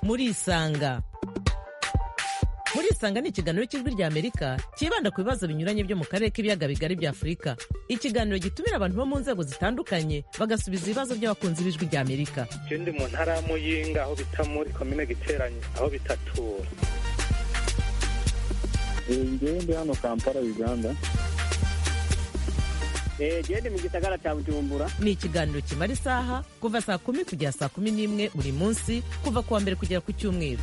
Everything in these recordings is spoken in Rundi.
murisanga murisanga ni ikiganiro cy'ijwi rya amerika cyibanda ku bibazo binyuranye byo mu karere k'ibiyaga bigari bya afurika ikiganiro gitumira abantu bo mu nzego zitandukanye bagasubiza ibibazo by'abakunzi b'ijwi rya amerika je ndi mu ntara ya muyinga aho bita muri komine giteranye aho bitatura ngewe ndi hano kampala uganda gende mu gisagara cya bujumbura ni ikiganiro kimara isaha kuva saa kumi kugera saa kumi n'imwe buri munsi kuva ku wa mbere kugera ku cyumweru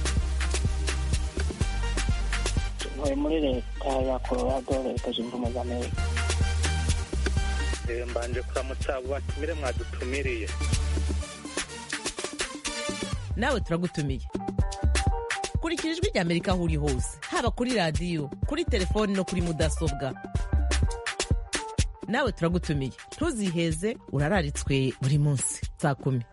ntuye muri leta ya colorado leta zunze ubumwe za amerika Eh, mbanje kuramutsa abo batumire mwadutumiriye nawe turagutumiye kurikira ijwi rya amerika aho uri hose haba kuri radiyo kuri telefoni no kuri mudasobwa nawe turagutumiye ntuziheze urararitswe buri munsi saa kumi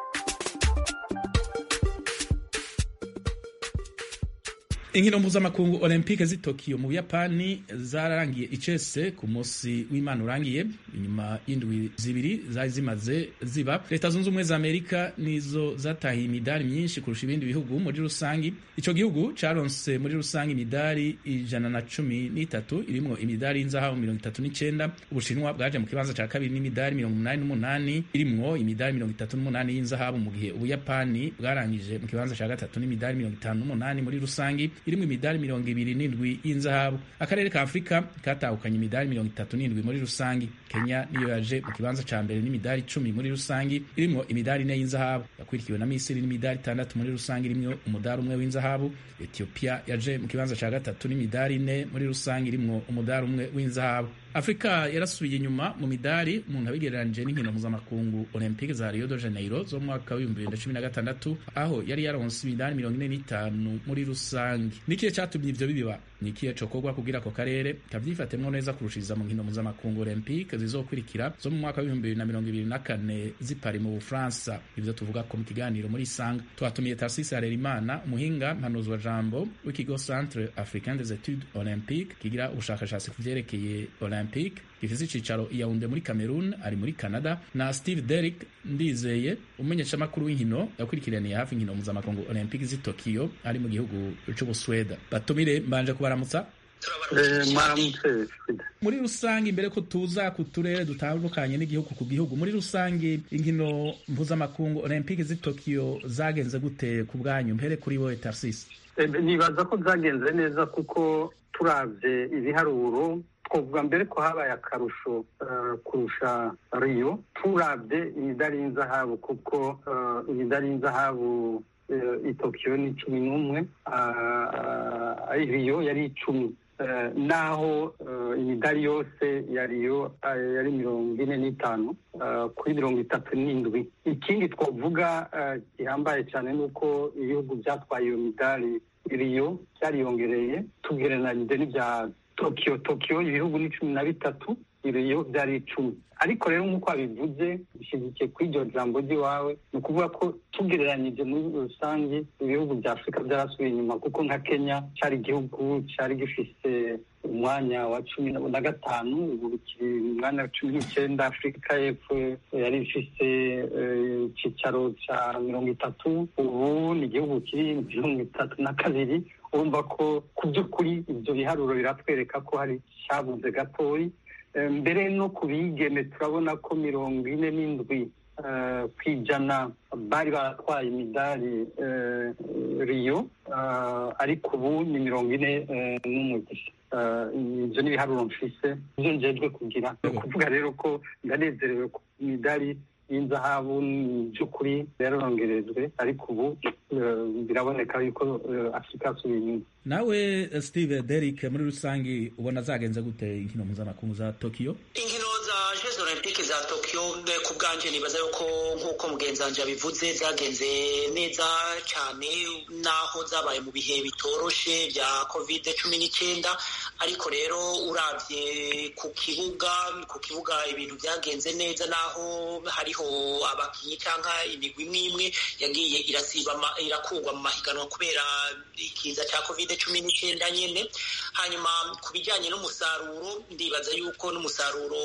inkino mpuzamakungu olympique z'i tokyo mu buyapani zararangiye icese ku munsi w'imana urangiye inyuma y'indwi zibiri zari zimaze ziba leta zunze ubumwe za amerika nizo zatahiye imidari myinshi kurusha ibindi bihugu muri rusangi ico gihugu caronse muri rusangi imidari ijana na cumi n'itatu irimwo imidari y'inzahabu mirongo itatu n'icenda ubushinwa bwaje mu kibanza ca kabiri n'imidari mirongo umunani n'umunani irimwo imidari mirongo itatu n'umunani y'inzahabu mu gihe ubuyapani bwarangije mu kibanza ca gatatu n'imidari mirongo itanu n'umunani muri rusangi irimwo imidari mirongo ibiri n'indwi y'inzahabu akarere ka afurika katahukanye imidari mirongo itatu n'indwi muri rusangi kenya niyo yaje mu kibanza ca mbere n'imidari icumi muri rusangi irimwo imidari ine y'inzahabu yakurikiwe na misiri n'imidari itandatu muri rusangi irimwo umudari umwe w'inzahabu ethiopia yaje mu kibanza ca gatatu n'imidari ine muri rusangi irimwo umudari umwe w'inzahabu afurika yarasubiye inyuma mu midari umuntu abigereranije n'inkino mpuzamakungu olympique za rio de janeiro zo mu mwaka w'ibihumbi bibiri na cumi na gatandatu aho yari yaronse imidari mirongo ine n'itanu muri rusange nikihe catumye ivyo bibiba ni ikihe cokorwa kugira ako karere kavyifatemwo neza kurushiriza mu nkino mpuzamakungu olympique zizokurikira zo mu mwaka w'ibihumbi bibiri na mirongo ibiri na kane zipari mu bufaransa ivyo tuvuga ko mu kiganiro muri isanga twatumiye tarsisi harerimana umuhinga mpanuzwa jambo w'ikigo centre africain des etudes olympique kigira ubushakashatsi ku vyerekeye olympique gifise icicaro i Yaounde muri Cameroon ari muri Canada na Steve Derrick ndizeye umumenyeshamakuru w'inkino yakurikiraniye hafi inkino mpuzamakungu olympique z'i Tokyo ari mu gihugu c'Ubusweda batumire mbanje kubaramutsa mwaramutse muri rusange imbere ko tuza ku turere dutandukanye n'igihugu ku gihugu muri rusange inkino mpuzamakungu olympique z'i Tokyo zagenze gute ku bwanyu mpere kuri wowe Tarsis nibaza ko zagenze neza kuko turavye ibiharuro twavuga mbere ko habaye akarusho eh, kurusha riyo turavye imidari y'inzahabu kuko eh, imidari y'inzahabu eh, i tokiyo ni cumi n'umwe ah, ah, riyo yari icumi Eh, naho eh, imidari yose ya riyo eh, yari mirongo ine n'itanu eh, kuri mirongo itatu n'indwi ikindi twavuga eh, gihambaye cyane ni uko ibihugu byatwaye iyo midari riyo byariyongereye tugereranije n'ibya tokiyo tokiyo ibihugu ni cumi na bitatu riyo byari icumi ariko rero nk'uko wabivuze bishyigikiye kuri iryo jambo ry'iwawe ni ukuvuga ko tugereranyije muri rusange ibihugu bya afurika byarasubiye inyuma kuko nka kenya cyari igihugu cyari gifite umwanya wa cumi na gatanu ubu kiri mu mwanya wa cumi n'icyenda afurika y'epfo yari ifite eh, icyicaro cya mirongo itatu ubu ni igihugu kiri mirongo itatu na kabiri urumva ko ku by'ukuri ibyo biharuro biratwereka ko hari cyabuze gatoyi Eh, mbere no ku bigeme turabona ko mirongo ine n'indwi eh, ku ijana bari baratwaye imidari eh, riyo eh, ariko ubu ni mirongo ine eh, n'umugisha Eh, ibyo ni ibiharuro mfise ibyo njejwe kugira ni ukuvuga rero ko ndanezerewe ku imidari y'inzahabu ni by'ukuri yarongerejwe ariko ubu eh, biraboneka yuko eh, afurika yasubiye inyuma nawe eh, Steve Derrick muri rusange ubona zagenze gute inkino mpuzamakungu za Tokyo inkino za jeux olympique za tokyo eh, ku bwanje nibaza yuko nk'uko mugenzi wanje yabivuze zagenze neza cyane naho zabaye mu bihe bitoroshe bya covid cumi n'icyenda ariko rero uravye ku kibuga ku kibuga ibintu byagenze neza naho hariho abakinyi cyangwa imigwi imwe imwe yagiye irasiba ama- irakurwa mu mahiganwa kubera ikiza cya covid cumi n'icyenda nyene hanyuma ku bijyanye n'umusaruro ndibaza yuko n'umusaruro uravye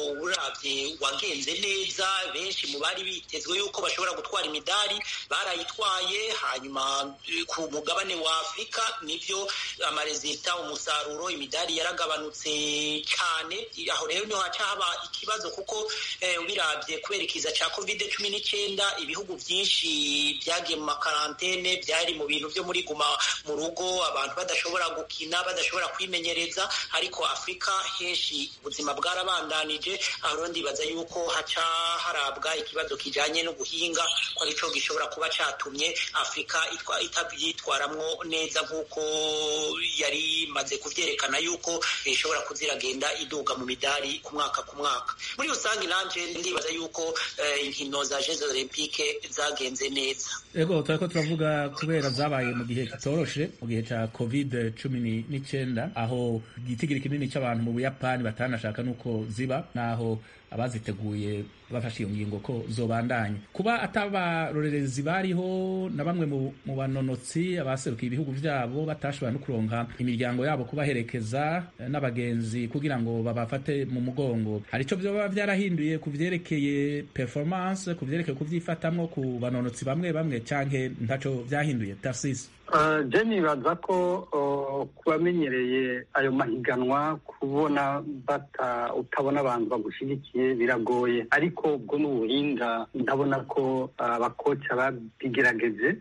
ubiravye wagenze neza benshi mu bari bitezwe yuko bashobora gutwara imidari barayitwaye hanyuma ku mugabane wa afurika nivyo amarezita umusaruro imidari yaragabanutse cyane aho rero niho haca haba ikibazo kuko ubiravye kubera ikiza ca covid cumi n'icyenda ibihugu byinshi byagiye mu makarantene byari mu bintu byo muri guma mu rugo abantu badashobora gukina badashobora kwimenyereza ariko afurika henshi ubuzima bwarabandanije aho rero ndibaza yuko haca harabwa ikibazo kijanye n'ubuhinga ko arico gishobora kuba catumye afurika itavyitwaramwo neza nk'uko yari imaze kuvyerekana yuko ishobora kuziragenda iduga mu midari ku mwaka ku mwaka muri rusange nanje ndibaza yuko inkino za jeux olympique zagenze neza ego turiko turavuga kubera zabaye mu gihe kitoroshe mu gihe ca covid cumi n'icyenda aho igitigiri kinini c'abantu mu buyapani batanashaka nuko ziba naho abaziteguye bafashe iyo ngingo ko zobandanya kuba atabarorerezi bariho na bamwe mu banonotsi abaserukiye ibihugu vyabo batashobora no kuronka imiryango yabo kubaherekeza n'abagenzi kugira ngo babafate mu mugongo hari ico vyoba vyarahinduye ku vyerekeye performance ku vyerekeye kuvyifatamwo ku banonotsi bamwe bamwe canke ntaco vyahinduye tarsis je nibaza ko kubamenyereye ayo mahiganwa kubona bata utabona abantu bagushigikiye biragoye ariko ubwo ni ubuhinga ndabona ko abakoca babigerageje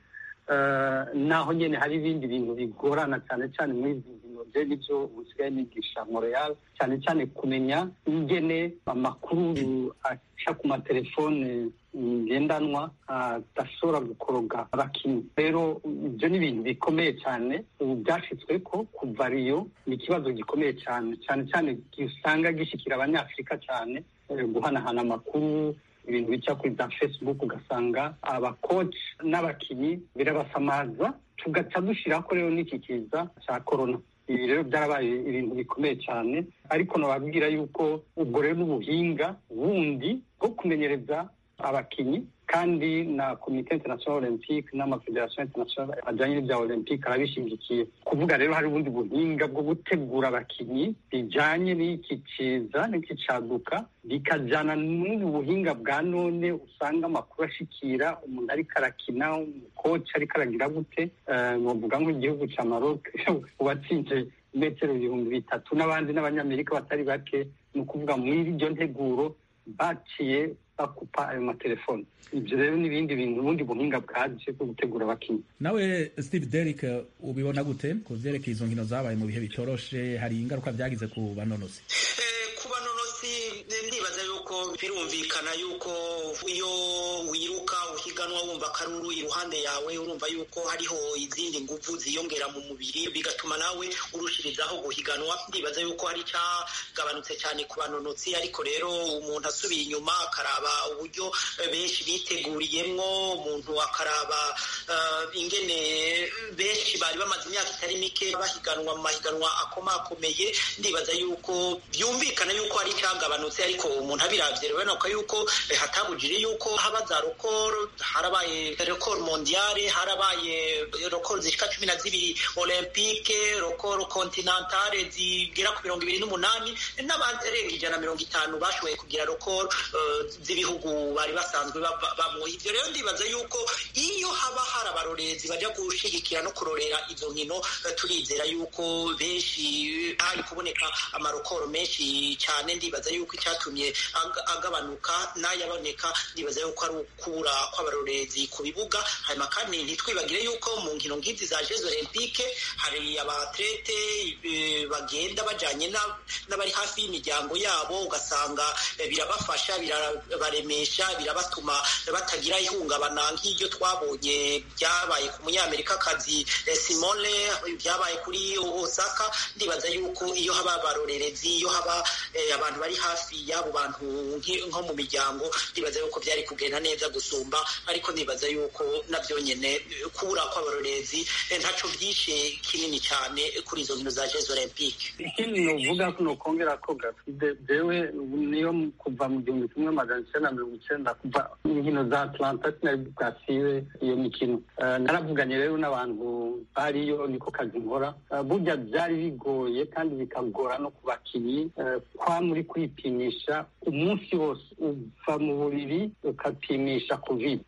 naho nyine hari ibindi bintu bigorana cyane cyane muri izi nkino je nibyo usigaye nigisha montreal cyane cyane kumenya ingene amakuru aca ku matelefone ngendanwa adashobora gukoroga abakinnyi rero ibyo ni ibintu bikomeye cyane ubu byashyizwe ko kuva riyo ni ikibazo gikomeye cyane cyane cyane usanga gishyikira abanyafurika cyane guhanahana amakuru ibintu bica kuri za facebook ugasanga abakoci n'abakinnyi birabasamaza tugaca dushyiraho rero n'iki kiza cya korona ibi rero byarabaye ibintu bikomeye cyane ariko nababwira yuko ubwo rero n'ubuhinga bundi bwo kumenyereza abakinnyi kandi na komite international olympique n'amafederasiyo international ajyanye n'ibya olympique arabishyigikiye kuvuga rero hari ubundi buhinga bwo gutegura abakinnyi bijyanye n'iki kiza n'iki caduka bikajyana n'ubu buhinga bwa none usanga amakuru ashikira umuntu ariko arakina umukoci ariko aragira gute nuvuga nk'igihugu cya maroc uwatsinze metero ibihumbi bitatu n'abandi n'abanyamerika batari bake ni ukuvuga muri iryo nteguro baciye bakupa ayo matelefoni ibyo rero n'ibindi bintu ubundi buhinga bwaje bwo gutegura abakinnyi nawe steve derrick ubibona gute ku vyerekeye izo nkino zabaye mu bihe bitoroshe hari ingaruka vyagize ku banonosi ku banonosi ndibaza yuko birumvikana yuko iyo wiruka uhiganwa wumva akaruru iruhande yawe urumva yuko hariho izindi nguvu ziyongera mu mubiri bigatuma nawe urushirizaho guhiganwa ndibaza yuko hari cyagabanutse cyane ku banonotsi ariko rero umuntu asubiye inyuma akaraba uburyo benshi biteguriyemwo umuntu akaraba ingene benshi bari bamaze imyaka itari mike bahiganwa mu mahiganwa akomakomeye ndibaza yuko byumvikana yuko hari icyagabanutse ariko umuntu abiravye rero ko yuko hatabujije yuko haba za rokoro harabaye rokoro mondiale harabaye rokoro zishika cumi na zibiri olympique rokoro kontinentale zigera ku mirongo ibiri n'umunani n'abarenga ijana na mirongo itanu bashoboye kugira rokoro z'ibihugu bari basanzwe bamwo ivyo rero ndibaza yuko iyo haba hari abarorezi baja gushigikira no kurorera izo nkino turizera yuko benshi hari kuboneka amarokoro menshi cyane ndibaza yuko icyatumye agabanuka n'ayaboneka ndibaza yuko ari ukura kw'abarorezi ku bibuga hanyuma kandi ntitwibagire yuko mu nkino nk'izi za jeux olympique hari abatlete bagenda bajanye n'abari hafi y'imiryango yabo ugasanga birabafasha birabaremesha birabatuma batagira ihungabana nk'iryo twabonye byabaye ku munyamerikakazi simone byabaye kuri osaka ndibaza yuko iyo haba abarorerezi iyo haba abantu bari hafi y'abo bantu nko mu miryango ndibaza yuko byari kugenda neza gusumba ariko nibaza yuko navyo nyene kubura kw'abarorezi ntaco vyishe kinini cyane kuri izo nkino za jeux olympique ikindi novuga ko nokongera ko gafide jewe niyo kuva mu gihumbi kimwe magana icenda mirongo icenda kuva inkino za atlanta sinari bwasibe iyo mikino naravuganye rero n'abantu bariyo niko kazi nkora burya byari bigoye kandi bikagora no ku bakinnyi kwa muri kwipimisha umunsi wose uva mu buriri ukapimisha covid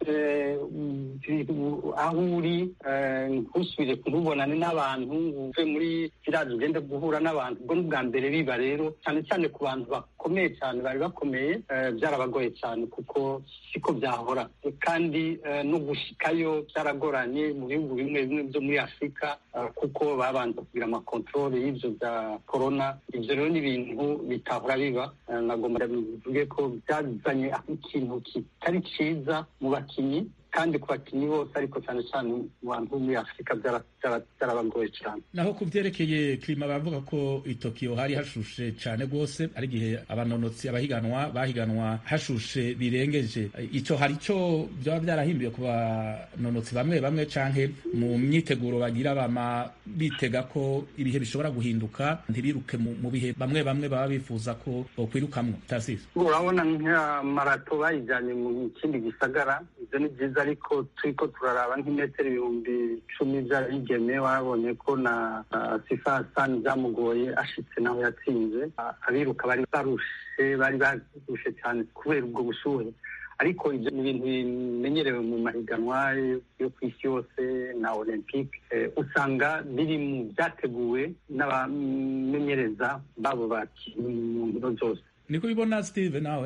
aho uri ntusubire kumubonane n'abantu uve muri village ugende guhura n'abantu ubwo ni ubwa mbere biba rero cyane cyane ku bantu bakomeye cyane bari bakomeye byarabagoye cyane kuko siko byahora kandi no gushikayo byaragoranye mu bihugu bimwe bimwe byo muri afurika kuko babanza kugira amakontorore y'ibyo bya korona ibyo rero ni ibintu bitahora biba nagomba bivuge ko byazanye ikintu kitari cyiza mu bakinnyi kandi ku bakinnyi bose ariko cyane cyane mu bantu bo muri afurika byarabagoye cyane naho ku byerekeye klima bavuga ko i tokiyo hari hashushe cyane rwose ari igihe abanonotsi abahiganwa bahiganwa hashushe birengeje icyo hari icyo byaba byarahinduye ku banonotsi bamwe bamwe canke mu myiteguro bagira bama bitega ko ibihe bishobora guhinduka ntibiruke mu bihe bamwe bamwe baba bifuza ko bokwirukamwo tasisi urabona nka marato bayijyanye mu kindi gisagara ibyo ni byiza ariko turiko turaraba nk'imetero ibihumbi icumi by'abigeme wabonye ko na sifa sani byamugoye ashitse naho yatsinze abiruka bari barushe bari barushe cyane kubera ubwo bushuhe ariko ibyo ni ibintu bimenyerewe mu mahiganwa yo ku isi yose na olympique usanga biri mu byateguwe n'abamenyereza babo bakinnyi mu nkino zose niko ubibona steve nawe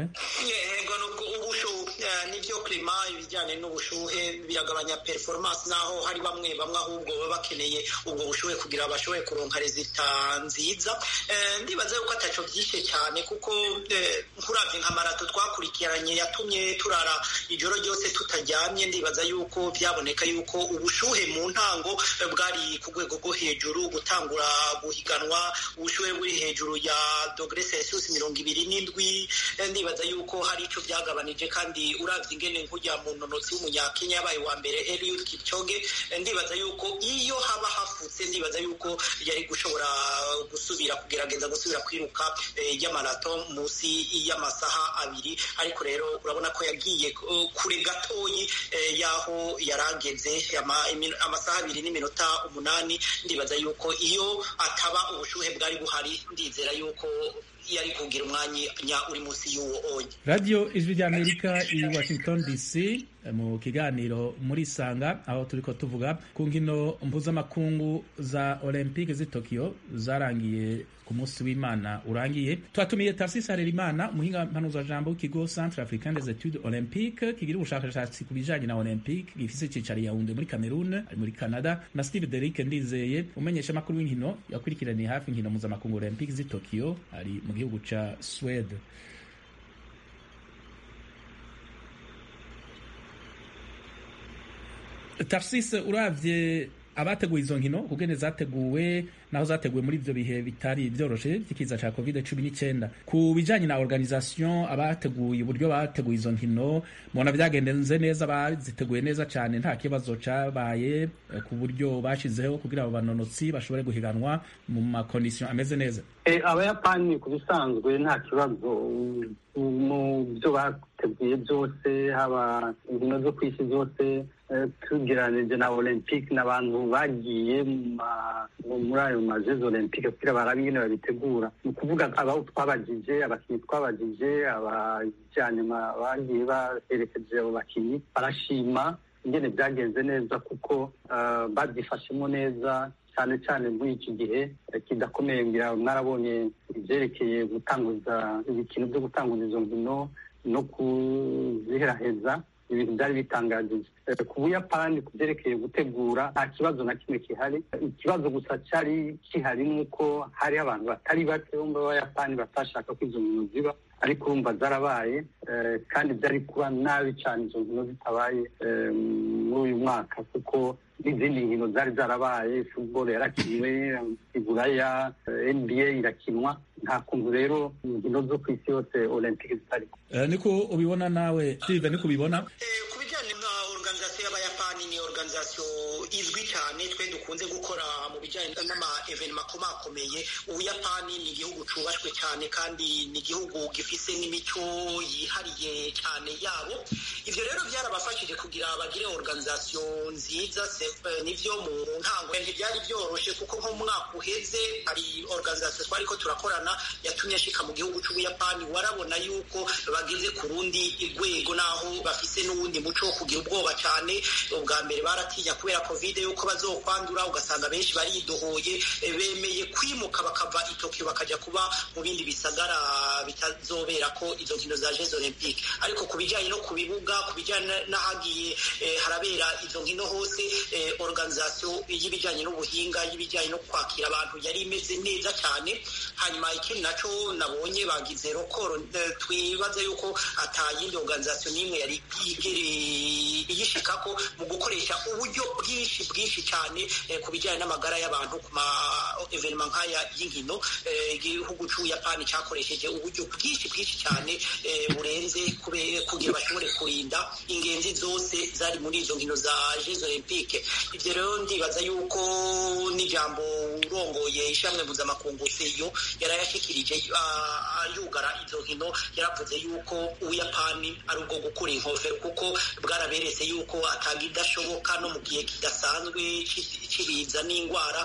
nibyo klima ibijyanye n'ubushuhe biragabanya performance naho hari bamwe bamwe ahubwo baba bakeneye ubwo bushuhe kugira bashobore kuronka rezita nziza ndibaza yuko ataco byishe cyane kuko nkuravye nka marato twakurikiranye yatumye turara ijoro ryose tutaryamye ndibaza yuko byaboneka yuko ubushuhe mu ntango bwari ku rwego rwo hejuru gutangura guhiganwa ubushuhe buri hejuru ya dogere celsius mirongo ibiri n'indwi ndibaza yuko hari ico byagabanije kandi uravye ingene nkujya mu nonotsi w'umunyakenya yabaye wa mbere Eliud Kipchoge ndibaza yuko iyo haba hafutse ndibaza yuko yari gushobora gusubira kugerageza gusubira kwiruka y'amarato munsi y'amasaha abiri ariko rero urabona ko yagiye kure gatoyi y'aho yarageze amasaha abiri n'iminota umunani ndibaza yuko iyo ataba ubushuhe bwari buhari ndizera yuko yari kugira umwanya uri munsi y'uwo onye radiyo ijwi ry'amerika i washington dc mu kiganiro muri sanga aho turi ko tuvuga ku nkino mpuzamakungu za olympique z'i tokyo zarangiye ku munsi w'imana urangiye twatumiye tarsisi harerimana umuhinga mpanuzajambo w'ikigo centre africain des etudes olympique kigira ubushakashatsi ku bijanye na olympique gifise icicaro yawunde muri cameroon ari muri canada na steve derick ndizeye umenyesha amakuru w'inkino yakurikiraniye hafi inkino mpuzamakungu olympique z'i tokyo ari mu gihugu ca swede tarsisi uravye abateguye izo nkino kugene zateguwe naho zateguwe muri ivyo bihe bitari vyoroshe vy'ikiza ca covid cumi n'icyenda ku bijanye na organisation abateguye uburyo bateguye izo nkino mubona vyagendenze neza baziteguye neza cane nta kibazo cabaye ku buryo bashizeho kugira abo banonotsi bashobore guhiganwa mu makondisiyo ameze neza abayapani ku bisanzwe nta kibazo mu byo bateguye byose haba inkino zo ku isi zose tugereranije na olympique n'abantu bagiye muri ayo majezi olympique kugira barabe ingene babitegura ni ukuvuga abo twabagije abakinnyi twabagije abajyanye bagiye baherekeje abo bakinnyi barashima ingene byagenze neza kuko babyifashemo neza cyane cyane muri iki gihe kidakomeye ngira mwarabonye ibyerekeye gutanguza ibikino byo gutanguza izo nkino no kuziheraheza ibintu byari bitangajije ku buyapani ku byerekeye gutegura nta kibazo na kimwe gihari ikibazo gusa cyari gihari ni uko hariho abantu batari bake bo mu bayapani batashaka ko izo nkino ziba ariko urumva zarabaye kandi byari kuba nabi cyane izo nkino zitabaye muri uyu mwaka kuko n'izindi nkino zari zarabaye football yarakiniwe iburaya nba irakinwa nta kuntu rero inkino zo ku isi yose olympique zitari niko ubibona nawe steve niko ubibona ku bijyanye na organisation izwi cyane twe dukunze gukora mu bijyanye n'ama evenema akomakomeye ubuyapani ni igihugu cubashwe cyane kandi ni igihugu gifise n'imico yihariye cyane yabo ivyo rero byarabafashije kugira bagire organisation nziza nivyo mu ntango ntibyari byoroshe kuko nko mu mwaka uheze hari organisation twariko turakorana yatumye ashika mu gihugu c'ubuyapani warabona yuko bageze ku rundi rwego naho bafise n'uwundi muco wo kugira ubwoba cyane ubwa mbere baratinya kubera covid yuko bazokwandura ugasanga benshi baridohoye bemeye kwimuka bakava i Tokyo bakaja kuba mu bindi bisagara bitazobera ko izo nkino za Jeux Olympique ariko ku bijyanye no ku bibuga ku bijyanye n'ahagiye harabera izo nkino hose organisation y'ibijyanye n'ubuhinga y'ibijyanye no kwakira abantu yari imeze neza cyane hanyuma ikindi naco nabonye bagize rokoro twibaza yuko atayindi organisation n'imwe yari yigereye iyishikako mu gukoresha uburyo bwinshi bwinshi cyane ku bijyanye n'amagara y'abantu ku ma evenema nk'aya y'inkino igihugu c'ubuyapani cakoresheje uburyo bwinshi bwinshi cyane burenze kugira bashobore kurinda ingenzi zose zari muri izo nkino za Jeux Olympique ivyo rero ndibaza yuko n'ijambo urongoye ishamwe mpuzamakungu seyo yarayashikirije yugara izo nkino yaravuze yuko ubuyapani ari ubwo gukura inkofero kuko bwaraberetse yuko atagidashoboka no mu gihe kidasanzwe cibiza n'indwara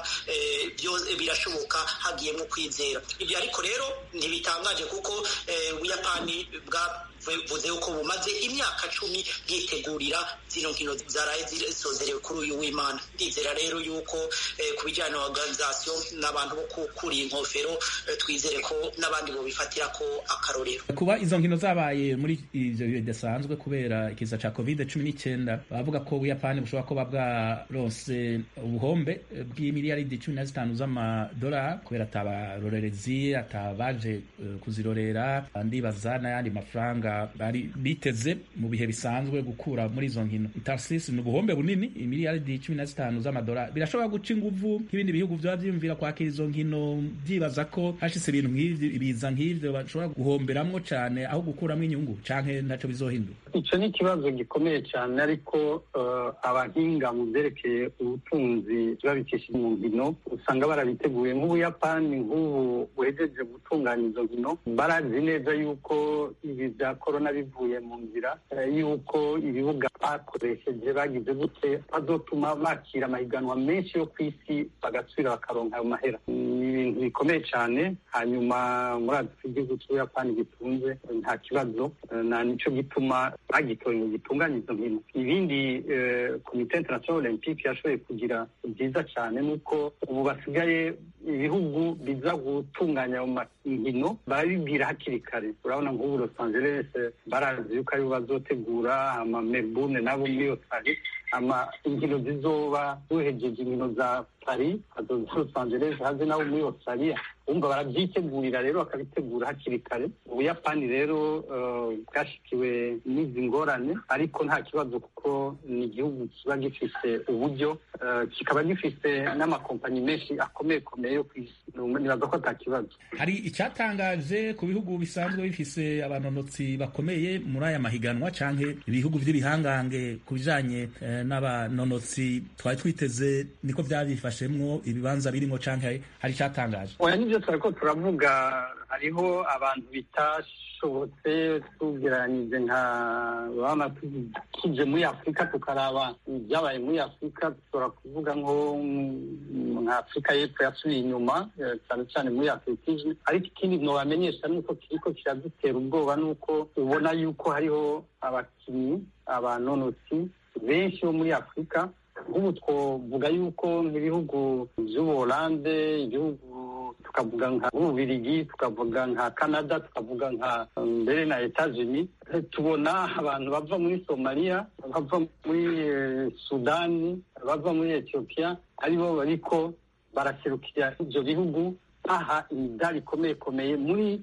birashoboka hagiyemo kwizera ibyo ariko rero ntibitangaje kuko ubuyapani bwavuze yuko bumaze imyaka cumi bwitegurira zino nkino zaraye zisozerewe kuri uyu w'imana ndizera rero yuko ku bijyanye na organisation n'abantu bo gukura inkofero twizere ko n'abandi bobifatira ko akarorero kuba izo nkino zabaye muri ivyo bihe bidasanzwe kubera ikiza ca covid cumi n'icyenda bavuga ko ubuyapani bushobora kuba bwaronse ubuhombe bw'imiliyaridi cumi na zitanu z'amadolari kubera atabarorerezi atabaje kuzirorera ndibaza n'ayandi mafaranga bari biteze mu bihe bisanzwe gukura muri izo nkino itarsisi ni ubuhombe bunini imiliyaridi cumi na zitanu z'amadolari birashobora guca inguvu nk'ibindi bihugu vyaba vyiyumvira kwakira izo nkino byibaza ko hashitse ibintu nk'ivyo ibiza nk'ivyo bashobora guhomberamwo cane aho gukuramwo inyungu canke ntaco bizohindura icyo ni ikibazo gikomeye cyane ariko abahinga mu byerekeye ubutunzi babikishije mu nkino usanga barabiteguye nk'ubuyapani nk'ubu buhejeje gutunganya izo nkino barazi neza yuko ibi bya korona bivuye mu nzira yuko ibibuga bakoresheje bagize gute bazotuma bakira amahiganwa menshi yo ku isi bagasubira bakaronka ayo mahera ni ibintu bikomeye cyane hanyuma muri afurika igihugu cy'ubuyapani gitunze nta kibazo na nicyo gituma bagitoye ngo gitunganye izo nkino ibindi komite international olympique yashoboye kugira byiza cyane ni uko ubu basigaye ibihugu biza gutunganya ayo nkino barabibwira hakiri kare urabona nk'ubu los angeles barazi yuko aribo bazotegura ama melbourne nabo muri australie ama inkino zizoba duhejeje inkino za paris hazoza los angeles haze nabo muri australia umva barabyitegurira rero bakabitegura hakiri kare ubuyapani rero bwashikiwe n'izi ngorane ariko nta kibazo kuko ni igihugu kiba gifite uburyo kikaba gifite n'amakompanyi menshi akomeye komeye yo ku isi nibaza ko ata kibazo hari icyatangaje ku bihugu bisanzwe bifise abanonotsi bakomeye muri aya mahiganwa canke ibihugu vy'ibihangange ku bijanye n'abanonotsi twari twiteze niko vyabifashemwo ibibanza birimwo canke hari icyatangaje oya nivyo twariko turavuga hariho abantu bitashobotse tugereranyije nka bana tuje muri afurika tukaraba ibyabaye muri afurika dushobora kuvuga nko nka afurika y'epfo yasubiye inyuma cyane cyane muri atletisme ariko ikindi nobamenyesha nuko kiriko kiradutera ubwoba nuko ubona yuko hariho abakinnyi abanonotsi benshi bo muri afurika nk'ubu twovuga yuko nk'ibihugu vy'ubuholande igihugu tukavuga nka ububirigi tukavuga nka canada tukavuga nka mbere na etats-unis tubona abantu bava muri somaliya bava muri sudani bava muri ethiopia aribo bariko baraserukira ivyo bihugu baha imidari ikomeye komeye muri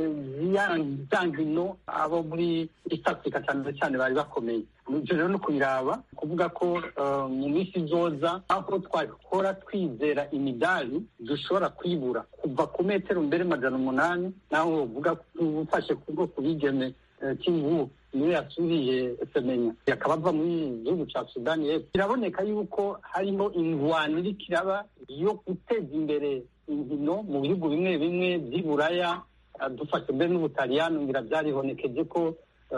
za nkino abo muri east africa cyane cyane bari bakomeye ibyo rero no kubiraba kuvuga ko mu minsi izoza aho twakora twizera imidari dushobora kwibura kuva ku metero mbere majana umunani naho uvuga ufashe ku bwoko bigeme cy'ingubu niwe yasuriye semenya akaba ava muri gihugu cya sudani y'epfo biraboneka yuko harimo ingwano iriko iraba yo guteza imbere inkino mu bihugu bimwe bimwe by'i buraya dufashe mbere n'ubutaliyani ngira byaribonekeje ko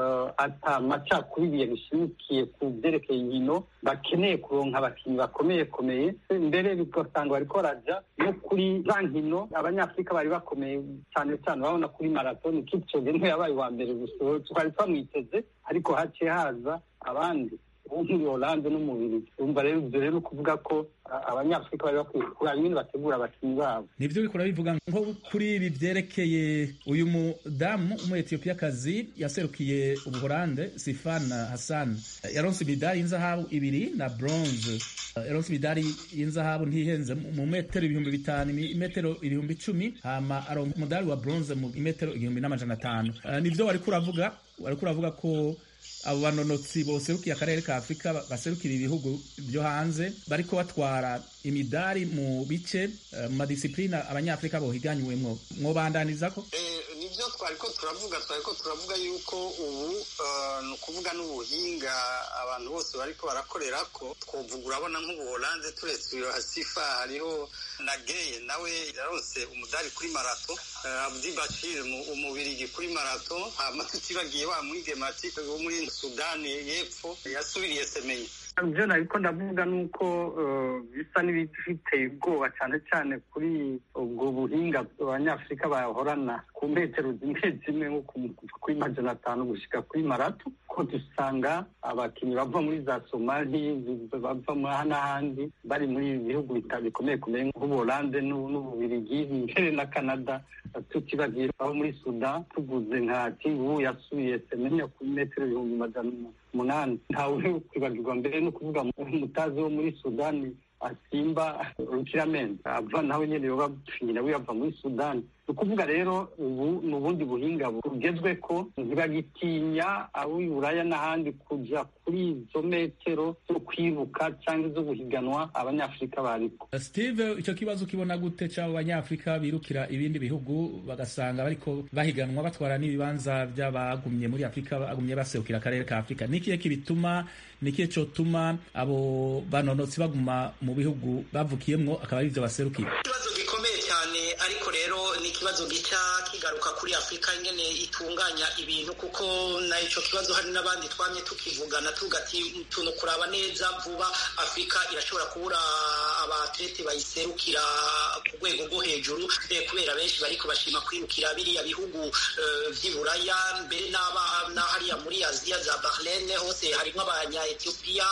ata macakubiri yabishimikiye ku byerekeye inkino bakeneye kuronka abakinnyi bakomeye komeye mbere bigasanga bariko baraja no kuri za nkino abanyafurika bari bakomeye cyane cyane urabona kuri maratoni kipchoge niwe yabaye uwa mbere gusa twari twamwiteze ariko haciye haza abandi nk'uyu Hollande n'umubiri urumva rero ibyo rero kuvuga ko abanyafurika bari bakwiye kuraba ingene bategura abakinnyi babo nivyo bikora bivuga nko kuri ibi vyerekeye uyu mudamu umuetiyopiyakazi yaserukiye ubuholande sifana hassan yaronse imidari y'inzahabu ibiri na bronze yaronse imidari y'inzahabu ntihenze mu metero ibihumbi bitanu imetero ibihumbi icumi hama aronka umudari wa bronze mu imetero igihumbi n'amajana atanu nivyo wariko uravuga wariko uravuga ko abo banonotsi boserukiye akarere ka afurika baserukira ibihugu byo hanze bariko batwara imidari mu bice mu madisipurine abanyafurika bohiganyiwemwo mwobandanizako nibyo twariko turavuga twariko turavuga yuko ubu ni ukuvuga n'ubuhinga abantu bose bariko barakorera ko twovuga urabona nk'ubuholande turetse uyo hasifa hariho na geye nawe yaronse umudari kuri marato abdi bashir umubirigi kuri marato hama tutibagiye wa mwigemati wo muri sudani y'epfo yasubiriye semenye ibyo nariko ndavuga ni uko bisa n'ibifiteye ubwoba cyane cyane kuri ubwo buhinga abanyafurika bahorana ku metero zimwe zimwe nko kuri majana atanu gushika kuri marato ko dusanga abakinnyi bava muri za somali bava n'ahandi bari muri bihugu bikomeye kumeye nk'ubuholande n'ububirigi mbere na canada tutibagiye aho muri sudan tuguze nka tingu yasubiye semenya kuri metero ibihumbi majana umunani ntawe kwibagirwa mbere no kuvuga umutazi wo muri sudani asimba rukiramende ava nawe nyene yoba nawe yava muri sudani ni ukuvuga rero ubu ni ubundi buhinga bugezwe ko ntibagitinya abo buraya n'ahandi kuja kuri izo metero zo kwibuka cyangwa izo guhiganwa abanyafurika bariko steve icyo kibazo ukibona gute cy'abo banyafurika birukira ibindi bihugu bagasanga bariko bahiganwa batwara n'ibibanza by'abagumye muri afurika bagumye baserukira akarere ka afurika ni ikihe kibituma ni ikihe cotuma abo banonotsi baguma mu bihugu bavukiyemwo akaba ari ivyo baserukira ikibazo gikomeye cyane ariko rero ni ikibazo gica kigaruka kuri afurika ingene itunganya ibintu kuko na ico kibazo hari n'abandi twamye tukivugana tugati tuntu kuraba neza vuba afurika irashobora kubura abatlete bayiserukira ku rwego rwo hejuru kubera benshi bariko bashima kwirukira biriya bihugu vy'iburaya mbere na hariya muri aziya za bahrain hose harimwo abanya etiyopiya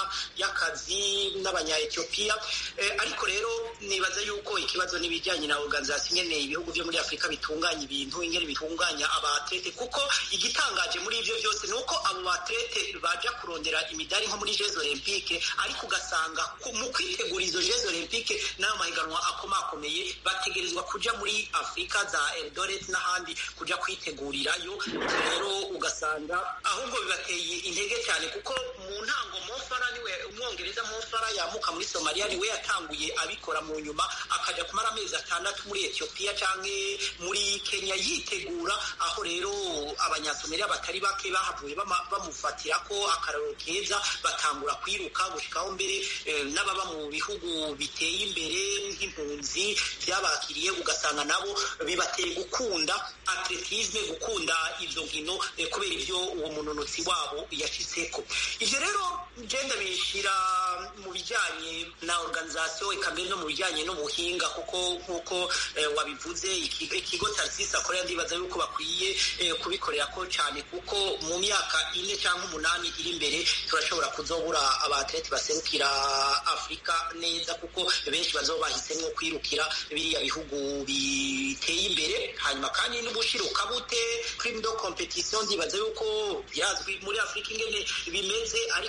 y'akazi n'abanya etiyopiya ariko rero nibaza yuko ikibazo n'ibijyanye na organization ingene ibihugu vyo muri afurika bitunganya ibintu ingene bitunganya abatlete kuko igitangaje muri ivyo vyose ni uko abo batlete baja kurondera imidari nko muri jeux olympique ariko ugasanga mu kwitegura izo jeux olympique n'ayo mahiganwa akomakomeye bategerezwa kuja muri afurika za eldoret n'ahandi kuja kwitegurirayo rero ugasanga ahubwo bibateye intege cyane kuko mu ntango mofara niwe umwongereza mofara yamuka muri somaliya niwe yatanguye abikora mu nyuma akaja kumara amezi atandatu muri etiyopiya canke muri kenya yitegura aho rero abanyasomaliya batari bake bahavuye bamufatira ko akararo keza batangura kwiruka gushikaho mbere n'ababa mu bihugu biteye imbere nk'impunzi byabakiriye ugasanga nabo bibateye gukunda atletisme gukunda izo nkino kubera ibyo uwo munonotsi wabo yashitseko ivyo rero genda bishira mu bijanye na organisation eka mbere no mu bijanye n'ubuhinga kuko nk'uko wabivuze ikigo tarisisi akorera ndibaza yuko bakwiye kubikorera ko cyane kuko mu myaka ine cyangwa umunani iri imbere turashobora kuzobura abatleti baserukira afurika neza kuko benshi bazoba bahisemo kwirukira biriya bihugu biteye imbere hanyuma kandi n'ubushiruka bute prime de competition ndibaza yuko birazwi muri afurika ingene bimeze ariko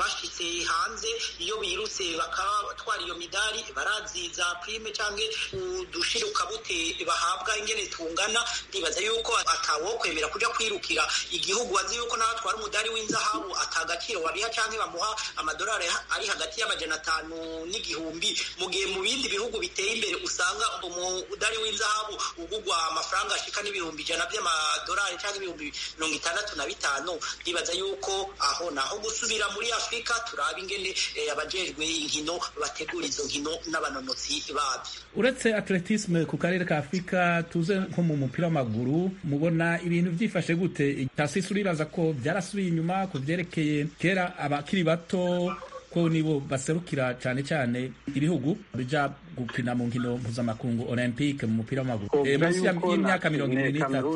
bashitse hanze iyo birutse bakatwara iyo midari baraziza prime canke udushiruka-bute bahabwa ingene tungana ndibaza yuko atawo kwemera kuja kwirukira igihugu azi yuko nawe atwara umudari w'inzahabu atagaciro wariha canke bamuha amadolari ari hagati y'amajana atanu n'igihumbi mu gihe mu bindi bihugu biteye imbere usanga umudari w'inzahabu ugugwa amafaranga ashika n'ibihumbi ijana by'amadolari canke ibihumbi mirongo itandatu na bitanu ndibaza yuko aho naho gusubira muri afurika turaba ingene abajejwe inkino bategura izo nkino n'abanonotsi babyo uretse atletisme ku karere ka afurika tuze nko mu mupira w'amaguru mubona ibintu byifashe gute tasisi uribaza ko byarasubiye inyuma ku byerekeye kera abakiri bato ko nibo baserukira cyane cyane ibihugu bija gupina mu nkino mpuzamakungu olympique mu mupira w'amaguru munsi y'imyaka mirongo ibiri n'itatu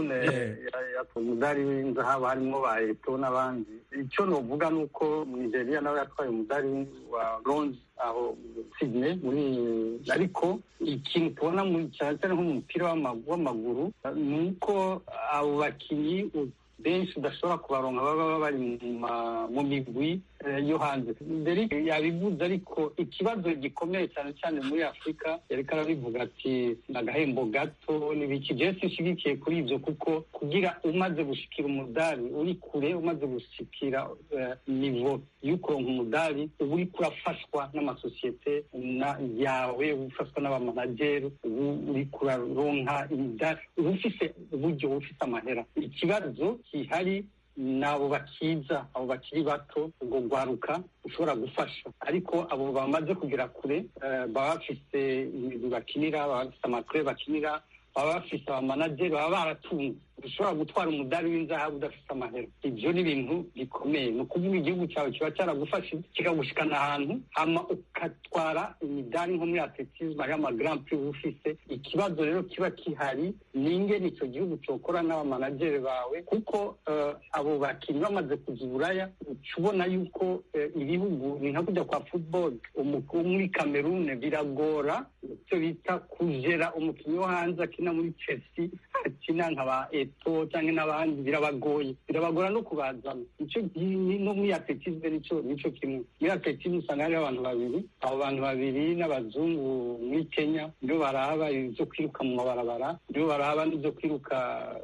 umudari w'inzahabu harimo ba eto n'abandi icyo novuga ni uko nigeria nawe yatwaye umudari wa bronze aho sydney muri ariko ikintu tubona cyane cyane nko mu mupira w'amaguru ni uko abo bakinnyi benshi udashobora kubaronka baba bari mu migwi yo hanze mbere yabivuze ariko ikibazo gikomeye cyane cyane muri afurika yariko arabivuga ati ni agahembo gato n'ibiki jewe sinshigikiye kuri ibyo kuko kugira umaze gushikira umudari uri kure umaze gushikira nivo y'ukuronka umudari uba uriko urafashwa n'amasosiyete yawe ufashwa n'abamanageri ubu uriko uraronka imidari uba ufise uburyo uba ufise amahera ikibazo gihari ni abo bakiza abo bakiri bato ubwo rwaruka ushobora gufasha ariko abo bamaze kugera kure baba bafise imigwi bakinira baba bafise amakure bakinira baba bafise abamanageri baba baratunze ushobora gutwara umudari w'inzahabu udafite amahera ibyo ni ibintu bikomeye ni ukuvuga igihugu cyawe kiba cyaragufashe kikagushikana ahantu hama ugatwara imidari nko muri atletisme hariho amagrand prix uba ufise ikibazo rero kiba kihari ni ingene icyo gihugu cyokora n'abamanageri bawe kuko abo bakinnyi bamaze kuza uburaya uca ubona yuko ibihugu ni nka kujya kwa football wo muri cameroon biragora icyo bita kujera umukinnyi wo hanze akina muri chelsea akina nka ba eto cyangwa n'abandi birabagoye birabagora no kubazana icyo no muri atletisme nico nico kimwe muri atletisme usanga hariho abantu babiri abo bantu babiri n'abazungu muri kenya nibo baraba ibyo kwiruka mu mabarabara nibo baraba n'ibyo kwiruka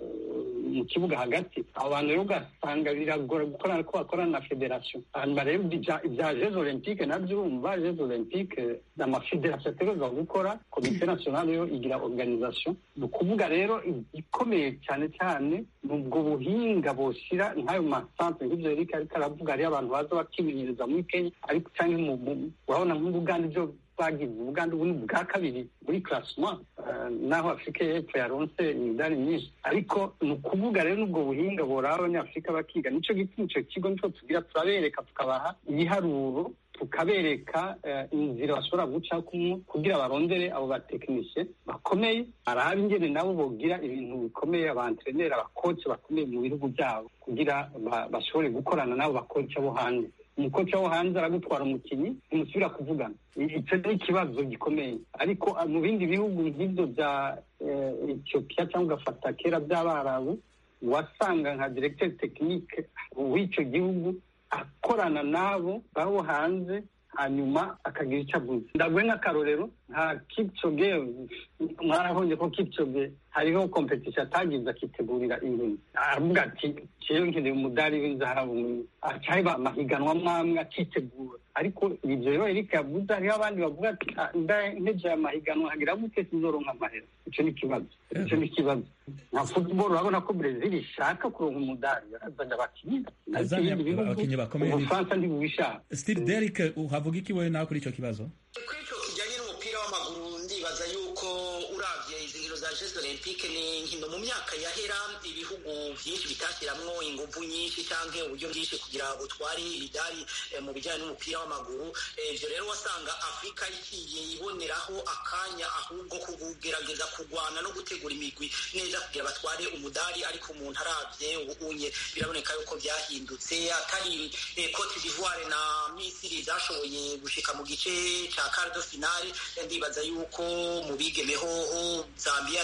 mu kibuga hagati abo bantu rero ugasanga biragora gukorana ko bakorana na federasiyo hanyuma rero ibya jeux olympique nabyo urumva jeux olympique amafederasiyo ategerezwa gukora komite nationale yo igira organisation ni ukuvuga rero igikomeye cyane cyane ni ubwo buhinga boshyira nk'ayo masantere nk'ibyo erike ariko aravuga hariyo abantu baza bakimenyereza muri kenya ariko cyangwa urabona nk'ubuganda ibyo bagize ubuganda ubu ni bwa kabiri muri classement naho afurika y'epfo yaronse imidari myinshi ariko ni ukuvuga rero n'ubwo buhinga boraba abanyafurika bakiga nicyo gituma icyo kigo nicyo tugira turabereka tukabaha ibiharuro tukabereka inzira bashobora guca kugira barondere abo batekinisiye bakomeye arabe ingene nabo bogira ibintu bikomeye abantreneri abakoci bakomeye mu bihugu byabo kugira bashobore gukorana n'abo bakoci bo hanze umukoci wo hanze aragutwara umukinnyi ntimusubira kuvugana icyo ni ikibazo gikomeye ariko mu bindi bihugu nk'ibyo bya etiyopiya cyangwa ugafata kera by'abarabu wasanga nka diregiteri tekinike w'icyo gihugu akorana n'abo babo hanze hanyuma akagira icyo aguze ndaguhe nk'akarorero nka kipchoge mwarabonye ko kipchoge hariho kompetisiyo atagize akitegurira inkino aravuga ati jewe nkeneye umudari w'inzahabu acaheba amahiganwa mwamwe akitegura ariko ibyo rero erike yavuze hariho abandi bavuga ati nteje aya mahiganwa hagira gute sinzoronka amahera icyo ni ikibazo icyo ni ikibazo nka football urabona ko brezil ishaka kuronka umudari yarazanye abakinnyi abakinnyi bakomeye ubufaransa ntibubishaka steve derrick uhavuga iki wowe nawe kuri icyo kibazo kuri icyo kijyanye n'umupira w'amaguru ndibaza yuko uravye izi nkino za jeux olympique ni nkino mu myaka yahera ibihugu byinshi bitashyiramo ingufu nyinshi cyangwa uburyo bwinshi kugira ngo utware imidari mu bijyanye n'umupira w'amaguru ibyo rero wasanga afurika igiye iboneraho akanya ahubwo ko kugerageza kurwana no gutegura imigwi neza kugira batware umudari ariko umuntu arabye ubunye biraboneka yuko byahindutse atari cote d'ivoire na misiri zashoboye gushika mu gice cya cardo finale ndibaza yuko mu bigemehoho zambia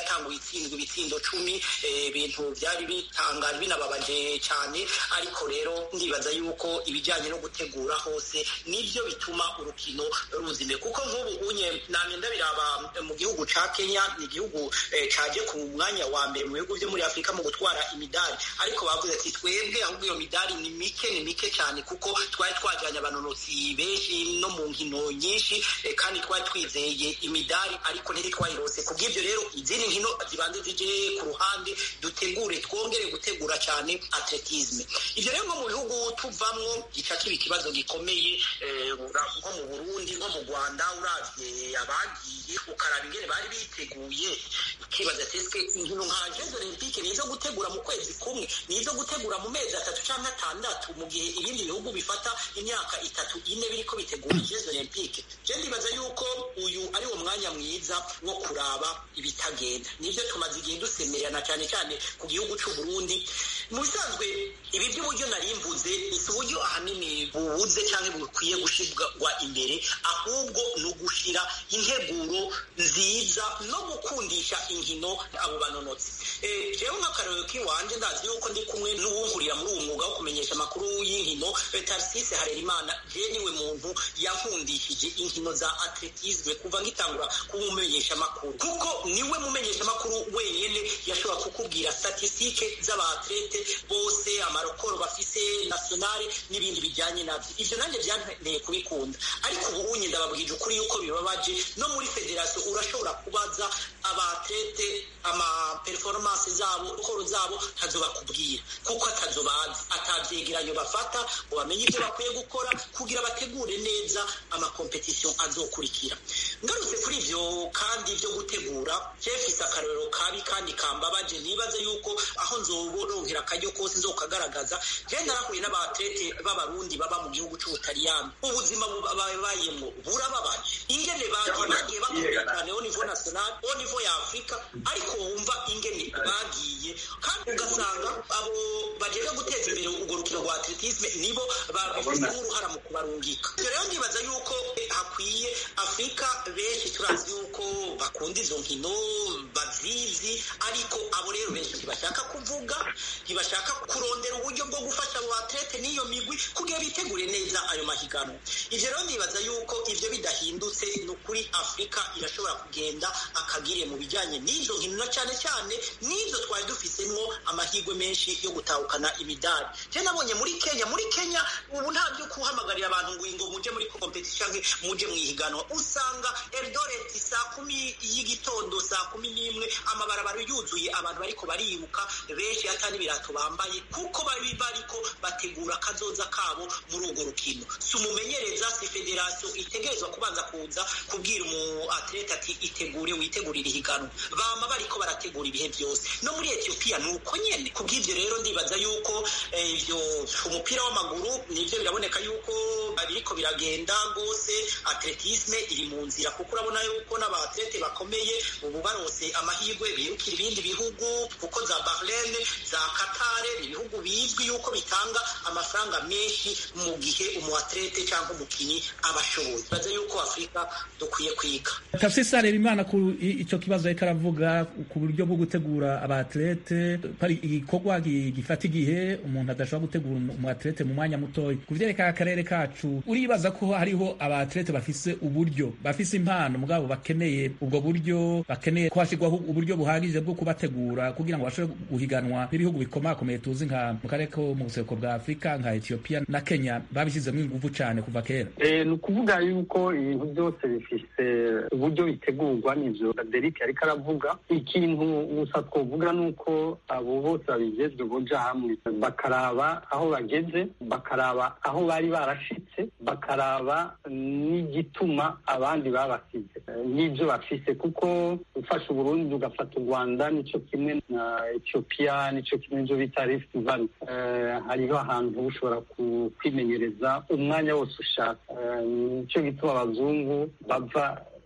yatanguye itsindwa ibitsindo cumi ibintu byari bitangaje binababaje cyane ariko rero ndibaza yuko ibijyanye no gutegura hose nibyo bituma urukino ruzime kuko nk'ubu unye namye ndabiraba mu gihugu ca kenya ni igihugu caje ku mwanya wa mbere mu bihugu byo muri afurika mu gutwara imidari ariko bavuze ati twebwe ahubwo iyo midari ni mike ni mike cyane kuko twari twajyanye abanonotsi benshi no mu nkino nyinshi kandi twari twizeye imidari ariko ntitwayirose ku bw'ibyo rero izindi nkino zibanze zije ku ruhande dutegure twongere gutegura cyane atletisme ibyo rero nko mu bihugu tuvamwo gica kiba ikibazo gikomeye nko mu burundi nko mu rwanda uravye abagiye ukaraba ingene bari biteguye ukibaza teswe inkino nka jeux olympique ni izo gutegura mu kwezi kumwe ni izo gutegura mu mezi atatu cyangwa atandatu mu gihe ibindi bihugu bifata imyaka itatu ine biriko bitegura jeux olympique je ndibaza yuko uyu ari wo mwanya mwiza wo kuraba ibitagenda nivyo tumaze igihe dusemererana cyane cyane ku gihugu c'u Burundi mu bisanzwe ibi by'uburyo nari mvuze si uburyo ahanini bubuze cyangwa bukwiye gushirwa imbere ahubwo ni ugushira integuro nziza no gukundisha inkino abo banonotsi jewe nk'akarorero k'iwanje ndazi yuko ndi kumwe n'uwungurira muri uwo mwuga wo kumenyesha amakuru y'inkino tarisise harerimana je niwe muntu yankundishije inkino za atletisme kuva ngitangura kuba umumenyesha amakuru kuko niwe mumenyesha amakuru wenyene yashobora kukubwira statistike z'abatlete bose amarokoro bafise nationale n'ibindi bijyanye navyo ivyo nanjye byanteye kubikunda ariko ubu unye ndababwije ukuri yuko bibabaje no muri federasiyo urashobora kubaza abatlete ama performance zabo koro zabo ntazo bakubwira kuko atazo bazi atavyegeranyo bafata ngo bamenye ibyo bakwiye gukora kugira bategure neza amakompetisiyo azokurikira ngarutse kuri ivyo kandi byo gutegura jefise akarorero kabi kandi kambabaje nibaze yuko aho nzoboronkera akaryo kose nzokagaragaza je narahuye n'abatlete b'abarundi baba mu gihugu c'ubutaliyani ubuzima babayemwo burababaje ingene bagiye bagiye bakomeye cyane au niveau national au niveau ya afurika ariko wumva ingene bagiye kandi ugasanga abo bagiye guteza imbere urwo rukino rwa atletisme nibo babifitemo uruhara mu kubarungika ibyo rero ndibaza yuko hakwiye afurika benshi turazi yuko bakunda izo nkino bazizi ariko abo rero benshi ntibashaka kuvuga ntibashaka kurondera uburyo bwo gufasha abo batlete n'iyo migwi kugira bitegure neza ayo mahiganwa ivyo rero ndibaza yuko ivyo bidahindutse ni ukuri afurika irashobora kugenda akagire mu bijyanye n'izo nkino na cyane cyane n'izo twari dufisemwo amahirwe menshi yo gutahukana imidari je nabonye muri kenya muri kenya ubu nta byo kuhamagarira abantu ngo ngo muje muri competition nke muje mwihiganwa usanga eldoret saa kumi y'igitondo saa kumi n'imwe amabarabara yuzuye abantu bariko baribuka benshi ata n'ibirato bambaye kuko bari bariko bategura akazoza kabo muri urwo rukino si umumenyereza si federasiyo itegerezwa kubanza kuza kubwira umu atlete ati itegure witegurire ihiganwa bama bariko barategura ibihe byose no muri etiyopiya ni uko nyene kubw'ivyo rero ndibaza yuko ivyo umupira w'amaguru nivyo biraboneka yuko biriko biragenda rwose atletisme iri mu nzira kuko urabona yuko n'abatlete bakomeye ubu barose amahirwe birukira ibindi bihugu kuko za Bahrain za Qatar ibihugu bizwi yuko bitanga amafaranga menshi mu gihe umuatlete cyangwa umukinyi aba ashoboye baza yuko Afurika dukwiye kwiga tafsisi areba imana ku icyo kibazo ariko aravuga ku buryo bwo gutegura abatlete pari igikorwa gifata igihe umuntu adashobora gutegura umuatlete mu mwanya mutoya ku vyerekeye akarere kacu uribaza ko hariho abatlete bafise uburyo bafise impano mugabo bakeneye ubwo buryo bakeneye ko hashyirwaho uburyo buhagije bwo kubategura kugira ngo bashobore guhiganwa n'ibihugu bikomakomeye tuzi nka mu karere ko mu buseruko bwa afurika nka etiyopiya na kenya babishyizemo ingufu cyane kuva kera ni ukuvuga yuko ibintu byose bifise uburyo bitegurwa n'ivyo derike ariko aravuga ikintu gusa twovuga ni uko abo bose babijejwe boja hamwe bakaraba aho bageze bakaraba aho bari barashitse bakaraba n'igituma abandi babasize n'ibyo bafise kuko ufashe uburundi ugafata u rwanda nico kimwe na etiyopiya nico kimwe n'ivyo bita rift valley hariho ahantu ushobora kwimenyereza umwanya wose ushaka nico gituma abazungu bava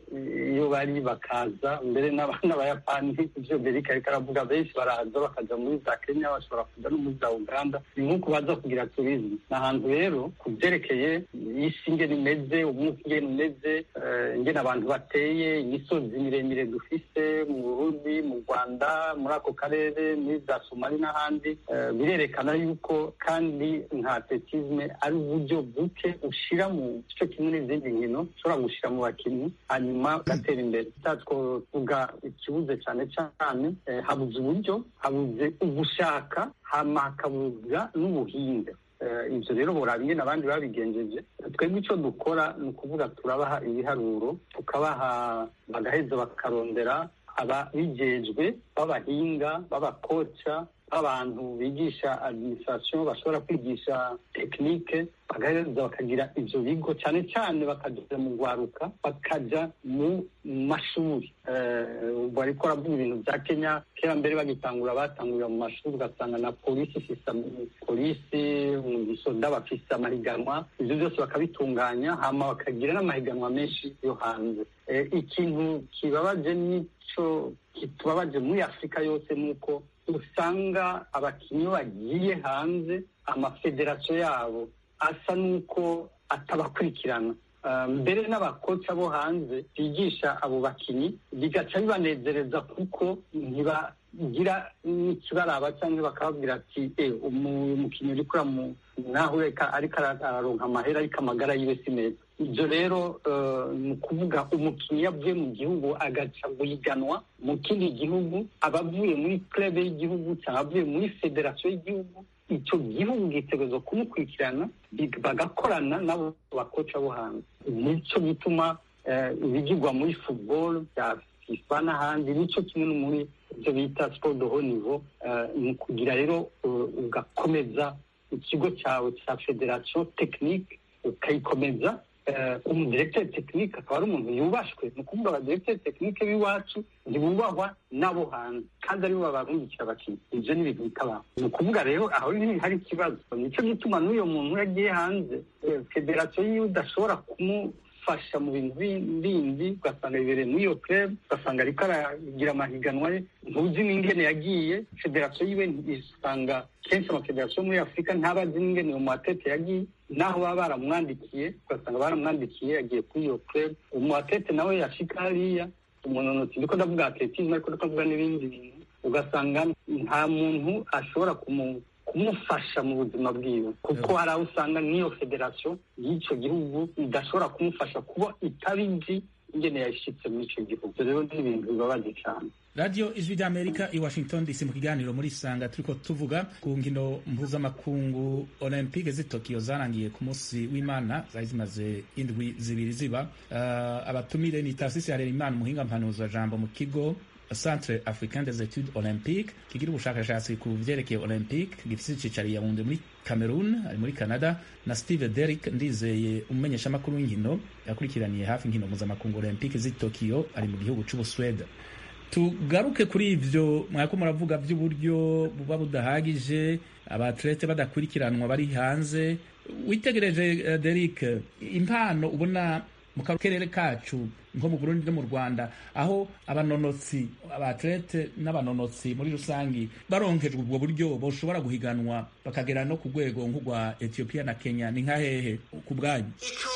iyo bari bakaza mbere n'abayapani ibyo berika ariko aravuga benshi baraza bakaja muri za kenya bashobora kuja no muri za uganda ni nk'uko baza kugira turizmu ni ahantu rero ku byerekeye isi ingene imeze umwuka ingene umeze ingene abantu bateye imisozi miremire dufise mu burundi mu rwanda muri ako karere muri za somali n'ahandi birerekana yuko kandi nka atletisme ari uburyo buke ushira mu gice kimwe n'izindi nkino ushobora gushira mu bakinnyi hanyuma ugatera imbere twavuga ikibuze cyane cyane habuze uburyo habuze ugushaka hama hakabuza n'ubuhinga ibyo rero buraba ingene abandi babigenjeje twebwe icyo dukora ni ukuvuga turabaha ibiharuro tukabaha bagaheza bakarondera ababijejwe b'abahinga b'abakoca b'abantu bigisha administration bashobora kwigisha tekinike bagaheza bakagira ivyo bigo cyane cyane bakaja mu rwaruka bakaja mu mashuri ubwo ariko aravuga ibintu bya kenya kera mbere bagitangura batangurira mu mashuri ugasanga na polisi ifise polisi mu gisoda bafise amahiganwa ivyo byose bakabitunganya hama bakagira n'amahiganwa menshi yo hanze ikintu kibabaje nico kitubabaje muri afurika yose ni uko usanga abakinnyi bagiye hanze amafederasiyo yabo asa n'uko atabakurikirana mbere n'abakoca bo hanze bigisha abo bakinnyi bigaca bibanezereza kuko ntibagira n'ikibaraba cyangwa bakababwira ati umukinnyi uri kura naho reka ariko araronka amahera ariko amagara yiwe si meza ibyo rero ni ukuvuga umukinnyi yavuye mu gihugu agaca guhiganwa mu kindi gihugu aba avuye muri club y'igihugu cyangwa avuye muri federasiyo y'igihugu icyo gihugu gitegerezwa kumukurikirana bagakorana n'abo bakoca bo hanze nicyo gituma ibigirwa muri football bya fifa n'ahandi nicyo kimwe no muri ibyo bita sport de haut niveau ni ukugira rero ugakomeza ikigo cyawe cya federasiyo tekinike ukayikomeza umudiregiteri tekinike akaba ari umuntu yubashwe ni ukuvuga abadiregiteri tekinike b'iwacu ntibubahwa n'abo hanze kandi aribo babarungikira abakinnyi ibyo ni ibintu bitabaho ni ukuvuga rero aho hari ikibazo nicyo gituma n'uyo muntu yagiye hanze federasiyo yiwe udashobora kumufasha mu bintu bindi ugasanga bibereye muri iyo club ugasanga ariko aragira amahiganwa ye ntuzi n'ingene yagiye federasiyo yiwe isanga kenshi amafederasiyo muri afurika ntabazi n'ingene uwo muatete yagiye naho baba baramwandikiye ugasanga baramwandikiye yagiye kuri iyo club umuatete nawe yashika hariya umunonotsi ndiko ndavuga atletisme ariko ndiko ndavuga n'ibindi bintu ugasanga nta muntu ashobora kumufasha mu buzima bwiwe kuko hari aho usanga n'iyo federasiyo y'icyo gihugu idashobora kumufasha kuba itabizi ingene yashitse muri icyo gihugu rero ni ibintu bibabaje cyane radiyo ijwi ry'amerika i washington dc mu kiganiro muri sanga turiko tuvuga ku nkino mpuzamakungu olympique z'i tokiyo zarangiye ku munsi w'imana zari zimaze indwi zibiri ziba uh, abatumire ni tarsisi harerimana umuhinga mpanuza jambo mu kigo centre africain des etudes olympique kigira ubushakashatsi ku vyerekeye olympique gifise icicaro yawunde muri cameroon ari muri canada na steve derrick ndizeye umumenyeshamakuru w'inkino yakurikiraniye hafi inkino mpuzamakungu olympique z'i tokiyo ari mu gihugu c'ubuswede tugaruke kuri ivyo mwako muravuga vy'uburyo buba budahagije abatlete badakurikiranwa bari hanze witegereje uh, Derek impano ubona mu karere kacu nko mu Burundi no mu Rwanda aho abanonotsi abatlete n'abanonotsi muri rusangi baronkejwe ubwo buryo boshobora guhiganwa bakagera no ku rwego nk'urwa Ethiopia na Kenya ni nkahehe ku bwanyu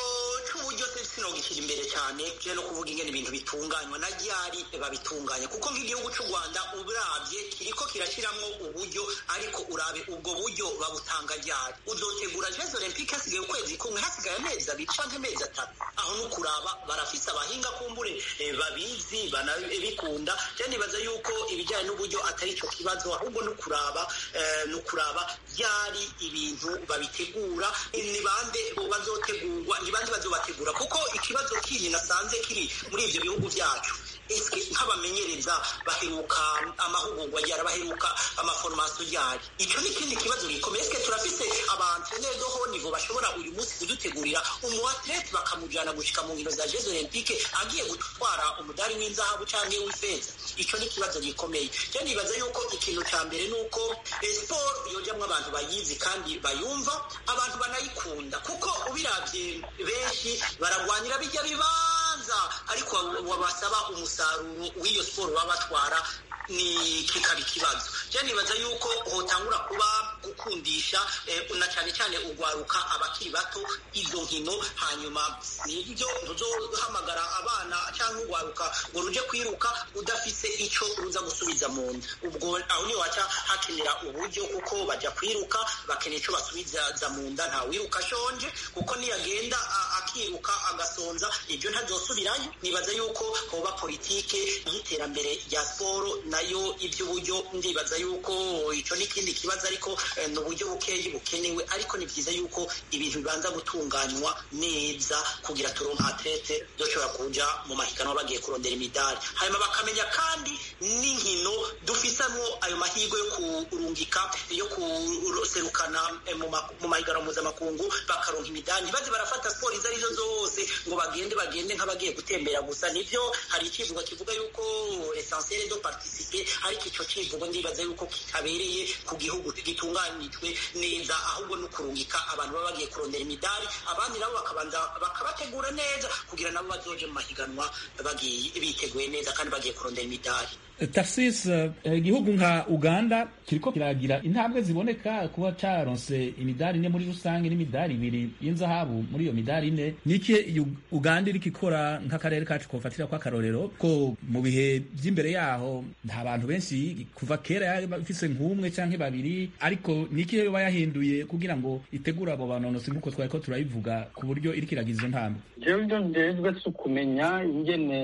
sinogikira imbere cyane je no kuvuga ingene ibintu bitunganywa na ryari babitunganya kuko nk'igihugu cy'u Rwanda uravye kiriko kirashiramwo uburyo ariko urabe ubwo buryo babutanga ryari uzotegura Jeux Olympiques hasigaye ukwezi kumwe hasigaye amezi abiri canke amezi atatu aho no kuraba barafise abahinga kumbure eh, babizi banabikunda je nibaza yuko ibijyanye n'uburyo atari ico kibazo ahubwo no kuraba eh, no kuraba ryari ibintu babitegura ni bande bazotegurwa ni bande bazobategura kuko ikibazo kindi nasanze kiri muri ivyo bihugu vyacu eske nk'abamenyereza baheruka amahugurwa ryari baheruka amaformation ryari ico ni ikindi kibazo gikomeye eske turafise abantenere do haut niveau bashobora uyu munsi kudutegurira umuatlete bakamujana gushika mu nkino za Jeux Olympique agiye gutwara umudari w'inzahabu canke w'ifeza ico ni ikibazo gikomeye je nibaza yuko ikintu ca mbere nuko sport yojamwo abantu bayizi kandi bayumva abantu banayikunda kuko ubiravye benshi baragwanira bijya bibanza ikibaza ariko wabasaba umusaruro w'iyo siporo baba batwara ni kikaba ikibazo je nibaza yuko hotangura kuba gukundisha na cyane cyane ugwaruka abakiri bato izo nkino hanyuma nibyo ntuzohamagara abana cyangwa ugwaruka ngo ruje kwiruka udafise ico ruza gusubiza mu nda ubwo aho niho haca hakenera uburyo kuko baja kwiruka bakeneye ico basubiza mu nda nta wiruka ashonje kuko niyagenda akiruka agasonza ibyo ntazosubirayo nibaza yuko hoba politike y'iterambere rya siporo nayo iby'uburyo ndibaza yuko icyo ni ikindi kibazo ariko ni uburyo bukeyi bukenewe ariko ni byiza yuko ibintu bibanza gutunganywa neza kugira turonke atlete dushobora kuja mu mahiganwa bagiye kurondera imidari hanyuma bakamenya kandi n'inkino dufisamwo ayo mahirwe yo kurungika yo kuserukana mu mahiganwa mpuzamakungu bakaronka imidari ntibaze barafata siporo izo arizo zose ngo bagende bagende nk'abagiye gutembera gusa nibyo hari ikivugo kivuga yuko essentiel do participer ariko icyo kivugo ndibaza yuko kitabereye ku gihugu gitunganijwe neza ahubwo no kurungika abantu baba bagiye kurondera imidari abandi nabo bakabanza bakabategura neza kugira nabo bazoje mu mahiganwa bagiye biteguye neza kandi bagiye kurondera imidari Tarsis igihugu nka Uganda kiriko kiragira intambwe ziboneka kuba caronse imidari ine muri rusange n'imidari ibiri y'inzahabu muri iyo midari ine niki Uganda iriko ikora nk'akarere kacu kofatira kwa karorero ko mu bihe by'imbere yaho nta bantu benshi kuva kera yabafise nk'umwe canke babiri ariko niki yoba yahinduye kugira ngo itegure abo banonosi nk'uko twari ko turabivuga ku buryo iriko iragiza izo ntambwe jewe ibyo ndejwe si ukumenya ingene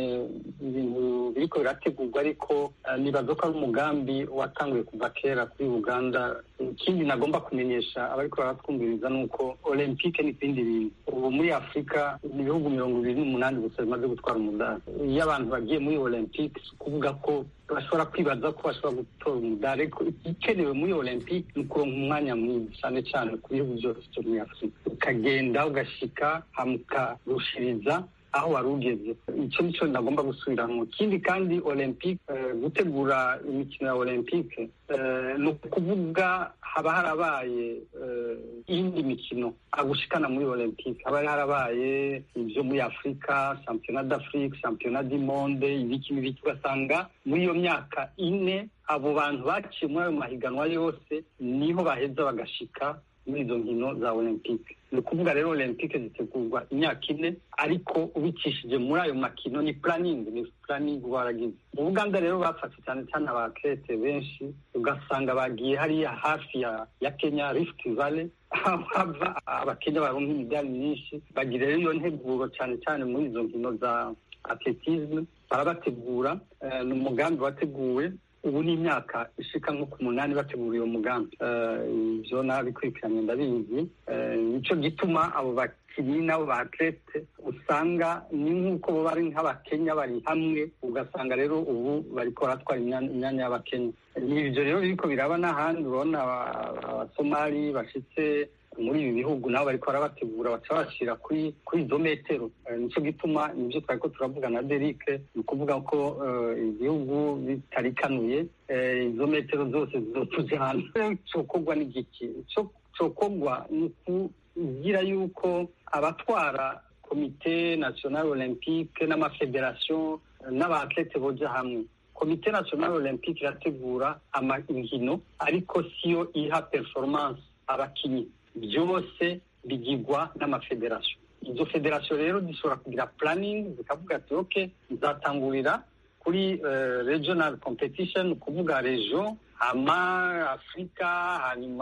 ibintu biriko birategurwa ariko nibaza ko ari umugambi watanguye kuva kera kuri uganda ikindi nagomba kumenyesha abariko baratwumviriza ni uko olympique n'ibindi bintu ubu muri afurika ni ibihugu mirongo ibiri n'umunani gusa bimaze gutwara umudari iyo abantu bagiye muri olympique si ukuvuga ko bashobora kwibaza ko bashobora gutora umudari ariko igikenewe muri olympique ni ukuronka umwanya mwiza cyane cyane ku bihugu byose byo muri afurika ukagenda ugashika hamukarushiriza aho wari ugeze icyo nicyo nagomba gusubiramo ikindi kandi olympique gutegura imikino ya olympique ni ukuvuga haba harabaye iyindi mikino agushikana muri olympique haba harabaye ibyo muri afurika championnat d'afrique championnat du monde ibiki n'ibiki ugasanga muri iyo myaka ine abo bantu baciye muri ayo mahiganwa yose niho baheza bagashika muri izo nkino za olympique ni ukuvuga rero olympique zitegurwa imyaka ine ariko ubicishije muri ayo makino ni planning ni planning baragize mu buganda rero bafashe cyane cyane abakrete benshi ugasanga bagiye hariya hafi ya ya kenya rift valley aho hava abakenya baronka imidari myinshi bagira rero iyo nteguro cyane cyane muri izo nkino za atletisme barabategura ni umugambi wateguwe ubu ni imyaka ishika nko ku munani bategura uwo mugambi ibyo nabikurikiranye ndabizi nicyo gituma abo bakinnyi n'abo ba atlete usanga ni nk'uko bo bari nk'abakenya bari hamwe ugasanga rero ubu bariko baratwara imyanya y'abakenya ni ibyo rero biriko biraba n'ahandi urabona abasomali bashitse muri ibi bihugu nabo bariko barabategura baca bashyira kuri kuri izo metero nicyo gituma nibyo twari ko turavuga na derike ni ukuvuga ko igihugu bitarikanuye izo metero zose zizotuze hanze cokorwa n'igiki cokorwa ni ukugira yuko abatwara komite national olympique n'amafederasiyo n'abatlete boja hamwe komite national olympique irategura inkino ariko siyo iha performance abakinyi byose bigirwa n'amafederasiyo izo federasiyo rero zishobora kugira planning zikavuga ati ok nzatangurira kuri regional competition kuvuga region hama afurika hanyuma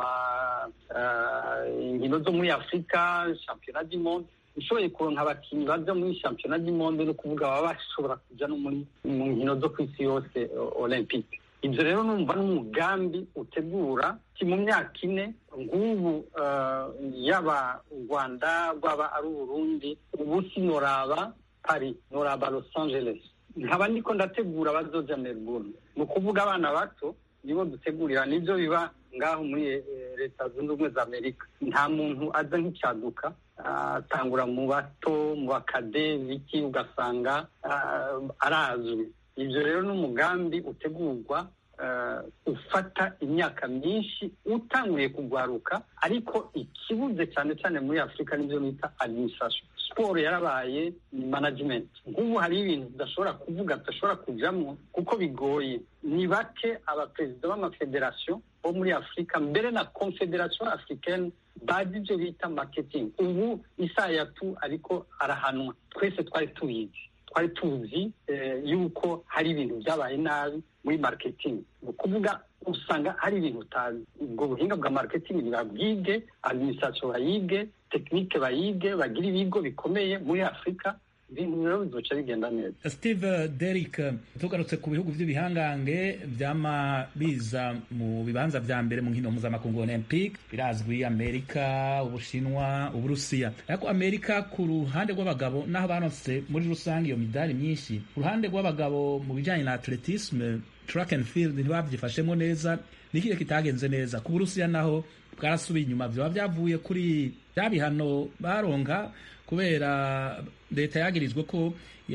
inkino zo muri afurika championnat du monde ushoboye kuronka abakinnyi baza muri championnat du monde no kuvuga baba bashobora kuja no muri mu nkino zo ku isi yose olympique ibyo rero numva n'umugambi utegura ki mu myaka ine nk'ubu yaba u rwanda rwaba ari uburundi ubu si noraba paris noraba los angeles nkaba ndiko ndategura abazoja melbourne ni ukuvuga abana bato nibo dutegurira nibyo biba ngaho muri leta zunze ubumwe za amerika nta muntu aza nk'icyaduka atangura mu bato mu bakade biki ugasanga arazwi ibyo rero ni umugambi utegurwa ufata imyaka myinshi utanguye kugwaruka ariko ikibuze cyane cyane muri afurika nibyo bita administration siporo yarabaye management nk'ubu hariho ibintu tudashobora kuvuga tudashobora kujamo kuko bigoye ni bake abaperezida b'amafederasiyo bo muri afurika mbere na confederation africaine bazi ibyo bita marketing ubu isayatu ariko arahanwa twese twari tubizi twari tuzi yuko hari ibintu byabaye nabi muri marketing ni ukuvuga usanga hari ibintu utazi ubwo buhinga bwa marketing babwige administration bayige tekinike bayige bagire ibigo bikomeye muri afurika ibintu rero bizoca bigenda neza steve derrick tugarutse ku bihugu by'ibihangange byama biza mu bibanza vya mbere mu nkino mpuzamakungu olympic birazwi amerika ubushinwa uburusiya ariko amerika ku ruhande rw'abagabo n'aho baronse muri rusange iyo midari myinshi ku ruhande rw'abagabo mu bijanye na atletisme track and field ntibavyifashemo neza nikihe kitagenze neza ku burusiya naho bwarasubiye inyuma vyoba vyavuye kuri bya bihano baronka kubera leta yagirizwe ko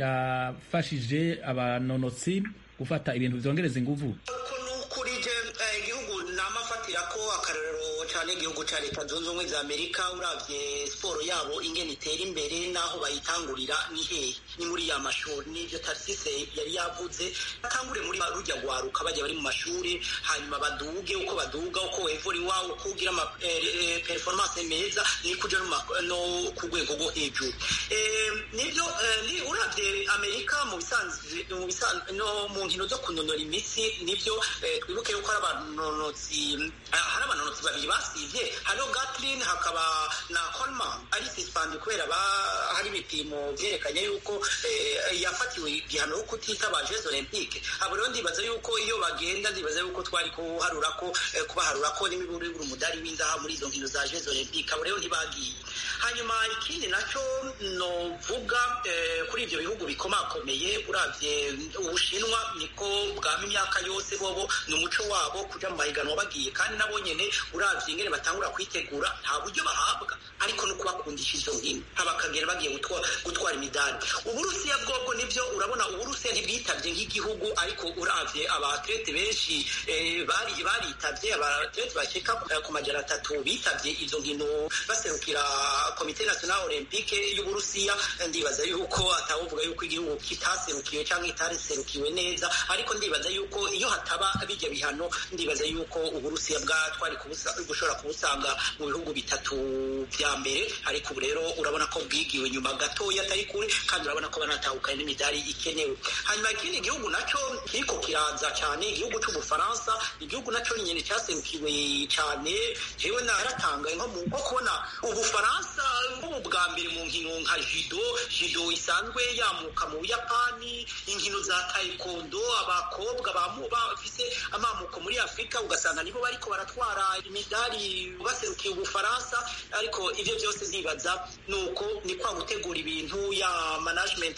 yafashije abanonotsi gufata ibintu vyongereza inguvu kuri je igihugu namafatira ko akarorero cyane igihugu cya leta zunze ubumwe za amerika uravye siporo yabo ingene itera imbere n'aho bayitangurira ni hehe ni muri ya mashuri n'ivyo tarsise yari yavuze batangure muri rujya rwaruka bajya bari mu mashuri hanyuma baduge uko baduga uko wevuriwa uko ugira ama eh, performance meza ni kuja no ku rwego rwo hejuru nivyo ni uravye amerika mu bisanzwe mu bisanzwe no mu nkino zo kunonora imitsi nivyo twibuke yuko hari abanonotsi hari abanonotsi babiri basivye hariho Gatlin hakaba na Coleman ari suspend kubera hari ibipimo vyerekanye yuko yafatiwe igihano yo kutitaba Jeux Olympique abo rero ndibaza yuko iyo bagenda ndibaza yuko twari kuharura ko kubaharura ko n'imiburi buri umudari w'inzaha muri izo nkino za Jeux Olympique abo rero ntibagiye hanyuma ikindi naco novuga kuri ivyo bihugu bikomakomeye uravye ubushinwa niko bwama imyaka yose bobo ni umuco wabo kuja mu mahiganwa bagiye kandi nabo nyene uravye ingene batangura kwitegura nta buryo bahabwa ariko no kubakundisha izo nkino abakagera bagiye gutwara imidari uburusiya bwobwo nivyo urabona uburusiya ntibwitavye nk'igihugu ariko uravye abatlete benshi bari baritavye abatlete bashika ku majana atatu bitavye izo nkino baserukira komite national olympique y'uburusiya ndibaza yuko atawovuga yuko igihugu kitaserukiwe cyangwa itaserukiwe neza ariko ndibaza yuko iyo hataba bijya bihano ndibaza yuko uburusiya bwatwari gushobora kubusanga mu bihugu bitatu vya mbere ariko ubu rero urabona ko bwigiwe nyuma gatoya atari kure kandi urabona ko banatahukanye n'imidari ikenewe hanyuma ikindi gihugu naco kiriko kiraza cyane igihugu c'ubufaransa igihugu naco nyene cyaserukiwe cyane jewe naratangaye nko mu kubona ubufaransa nk'ubu bwa mbere mu nkino nka judo judo isanzwe yamuka mu buyapani inkino za taekwondo abakobwa bafise amamuko muri afurika ugasanga nibo bariko baratwara imidari baserukiye ubufaransa ariko ivyo byose ntibaza nuko ni kwa gutegura ibintu ya management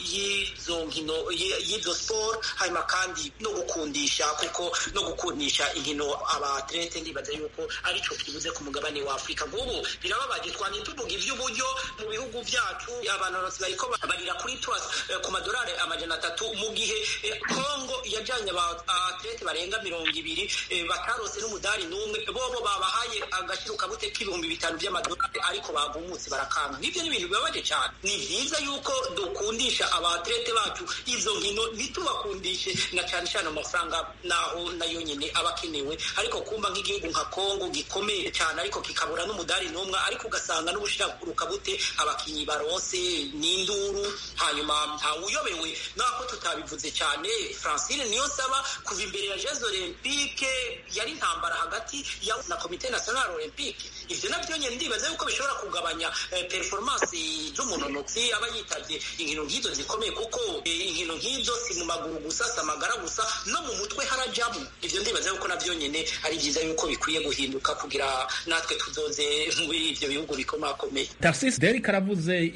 y'izo nkino y'izo sport hanyuma kandi no gukundisha kuko no gukundisha inkino abatlete ndibaza yuko arico kibuze ku mugabane wa afurika nk'ubu birababaje twanye tuvuga ivy'uburyo mu bihugu vyacu abanonotsi bariko barira kuri twas ku madolari amajana atatu mu gihe kongo yajanye abatlete barenga mirongo ibiri batarose n'umudari n'umwe bobo babahaye agaciro kabute k'ibihumbi bitanu vy'amadolari ariko bagumutse barakanga nivyo ni ibintu bibabaje cyane ni vyiza yuko dukundisha abatlete bacu izo nkino ntitubakundishe na cane cane amafaranga naho nayo nyene aba akenewe ariko kumva nk'igihugu nka kongo gikomeye cyane ariko kikabura n'umudari n'umwe ariko ugasanga n'ubushirakuruka bute abakinyi barose n'induru hanyuma ntawuyobewe nako tutabivuze cyane francine niyo saba kuva imbere ya jeux olympique yari intambara hagati ya na komite national olympique ivyo navyo nyene ndibaza yuko bishobora kugabanya eh, performance z'umunonotsi aba yitavye inkino nk'izo zikomeye kuko eh, inkino nk'izo si mu maguru gusa si amagara gusa no mu mutwe harajamo ivyo ndibaza yuko navyo nyene ari vyiza yuko bikwiye guhinduka kugira natwe tuzoze muri ivyo bihugu bikomakomeye tarsis derek aravuze ivyo gutegura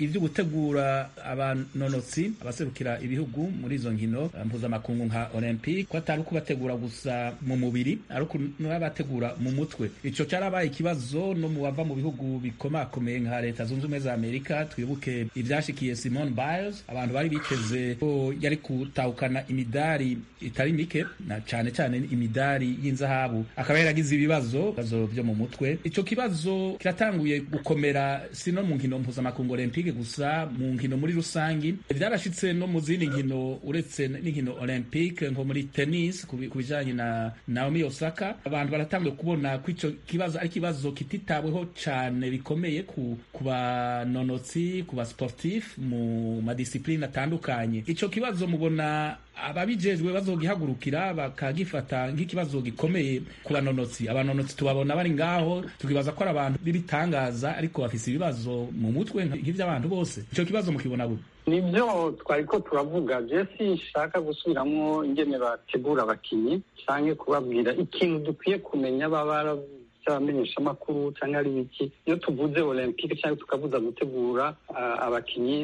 gutegura abanonotsi abaserukira ibihugu muri izo nkino mpuzamakungu nka olympique ko atari ukubategura gusa mu mubiri ari n'abategura mu mutwe ico carabaye ikibazo no mu bava mu bihugu bikomakomeye nka leta zunze ubumwe za amerika twibuke ivyashikiye simone biles abantu bari biteze ko yari gutahukana imidari itari mike na cane cane imidari y'inzahabu akaba yaragize ibibazo ibibazo vyo mu mutwe ico kibazo kiratanguye gukomera si no mu nkino mpuzamakungu olympique gusa mu nkino muri rusangi vyarashitse no mu zindi nkino uretse n'inkino olympique nko muri tennis ku bijanye na Naomi Osaka abantu baratanguye kubona ko ico kibazo ari kibazo kititaweho cane bikomeye ku ku banonotsi ku basportif mu madisipline atandukanye ico kibazo mubona ababijejwe bazogihagurukira bakagifata nk'ikibazo gikomeye ku banonotsi abanonotsi tubabona bari ngaho tukibaza ko ari abantu b'ibitangaza ariko bafise ibibazo mu mutwe nk'ivy'abantu bose ico kibazo mukibona gute nibyo twari ko turavuga jesi nshaka gusubiramo ingene bategura abakinnyi canke kubabwira ikintu dukwiye kumenya baba abamenyeshamakuru cyangwa ari biki iyo tuvuze olympique cyangwa tukavuza gutegura abakinnyi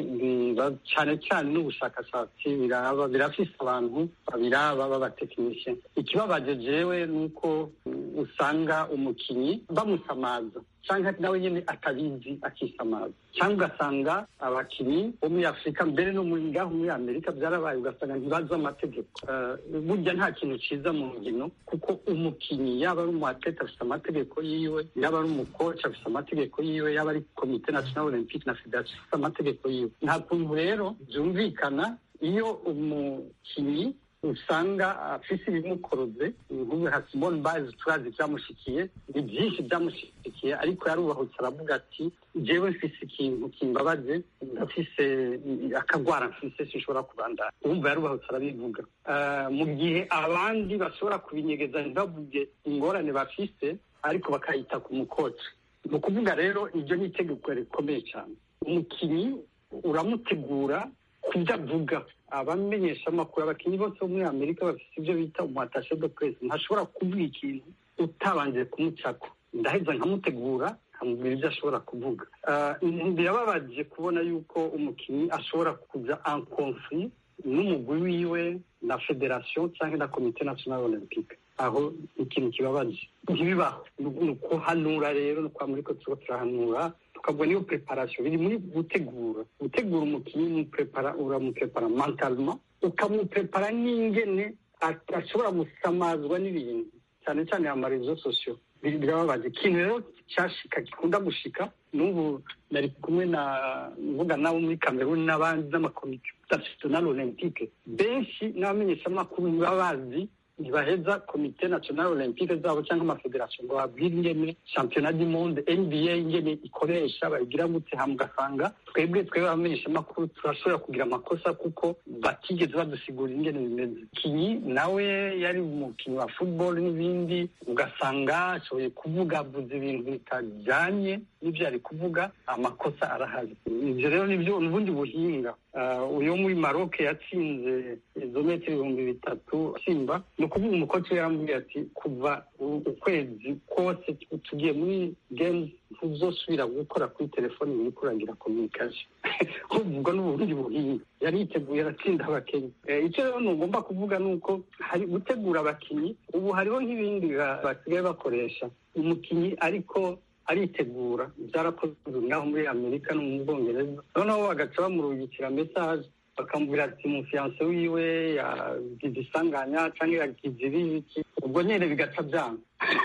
cyane cyane n'ubushakashatsi biraba birafise abantu babiraba b'abatekinisiye ikibabaje jewe ni uko usanga umukinnyi bamusamaza cyangwa nawe nyine atabizi akisamaza cyangwa ugasanga abakinnyi bo muri afurika mbere no muri ngaho muri amerika byarabaye ugasanga ntibazi amategeko burya nta kintu cyiza mu nkino kuko umukinnyi yaba ari umuatlete afite amategeko yiwe yaba ari umukoci afite amategeko yiwe yaba ari komite national olympique na federation afite amategeko yiwe nta kuntu rero byumvikana iyo umukinnyi usanga afise ibimukoroze nk'ubu nka simone biles turazi byamushikiye ni byinshi byamushikiye ariko yarubahutse aravuga ati jewe mfise ikintu kimbabaje ndafise akagwara mfise sinshobora kubandana wumva yarubahutse arabivuga mu gihe abandi bashobora kubinyegeza ntibavuge ingorane bafise ariko bakayita ku mukoci ni ukuvuga rero iryo ni itegeko rikomeye cyane umukinnyi uramutegura kubyo avuga abamenyesha amakuru abakinnyi bose bo muri amerika bafite ibyo bita umuhatashe de presse ntashobora kuvuga ikintu utabanje kumucako ndaheza nkamutegura nkamubwira ibyo ashobora kuvuga birababaje kubona yuko umukinnyi ashobora kuja en conflit n'umugwi wiwe na federation cyangwa na komite national olympique aho ikintu kibabaje ntibibaho ni ukuhanura rero ni kwa muri ko turiko turahanura tukabona iyo preparation biri muri gutegura gutegura umukinnyi uramuprepara mentalement ukamuprepara n'ingene ashobora gusamazwa n'ibintu cyane cyane amarezo sosiyo birababaje ikintu rero cyashika gikunda gushika n'ubu nari kumwe na mvuga nabo muri kameruni n'abandi n'amakomite national olympique benshi n'abamenyeshamakuru baba bazi ntibaheza komite national olympique zabo cyangwa amafederasiyo ngo babwire ingene championnat du monde nba ingene ikoresha bayigira gute hama ugasanga twebwe twebwe abamenyeshamakuru turashobora kugira amakosa kuko batigeze badusigurira ingene bimeze kinyi nawe yari umukinnyi wa football n'ibindi ugasanga ashoboye kuvuga avuze ibintu bitajyanye n'ibyo yari kuvuga amakosa arahari ibyo rero nibyo ubundi buhinga uyu muri maroc yatsinze izo metero ibihumbi bitatu simba ni ukuvuga umukoci we yarambwiye ati kuva ukwezi kose tugiye muri games ntuzosubira gukora kuri telefoni uri kuragira communication ubwo n'ubundi buhinga yari yiteguye aratsinda abakinnyi icyo rero ntugomba kuvuga ni uko hari gutegura abakinnyi ubu hariho nk'ibindi basigaye bakoresha umukinnyi ariko aritegura byarakozwe ngaho muri amerika no mu bwongereza noneho bagaca bamurungikira mesaje bakamubwira ati umufiyanse wiwe yagize isanganya cyangwa yagize ibiki ubwo nyine bigaca byanga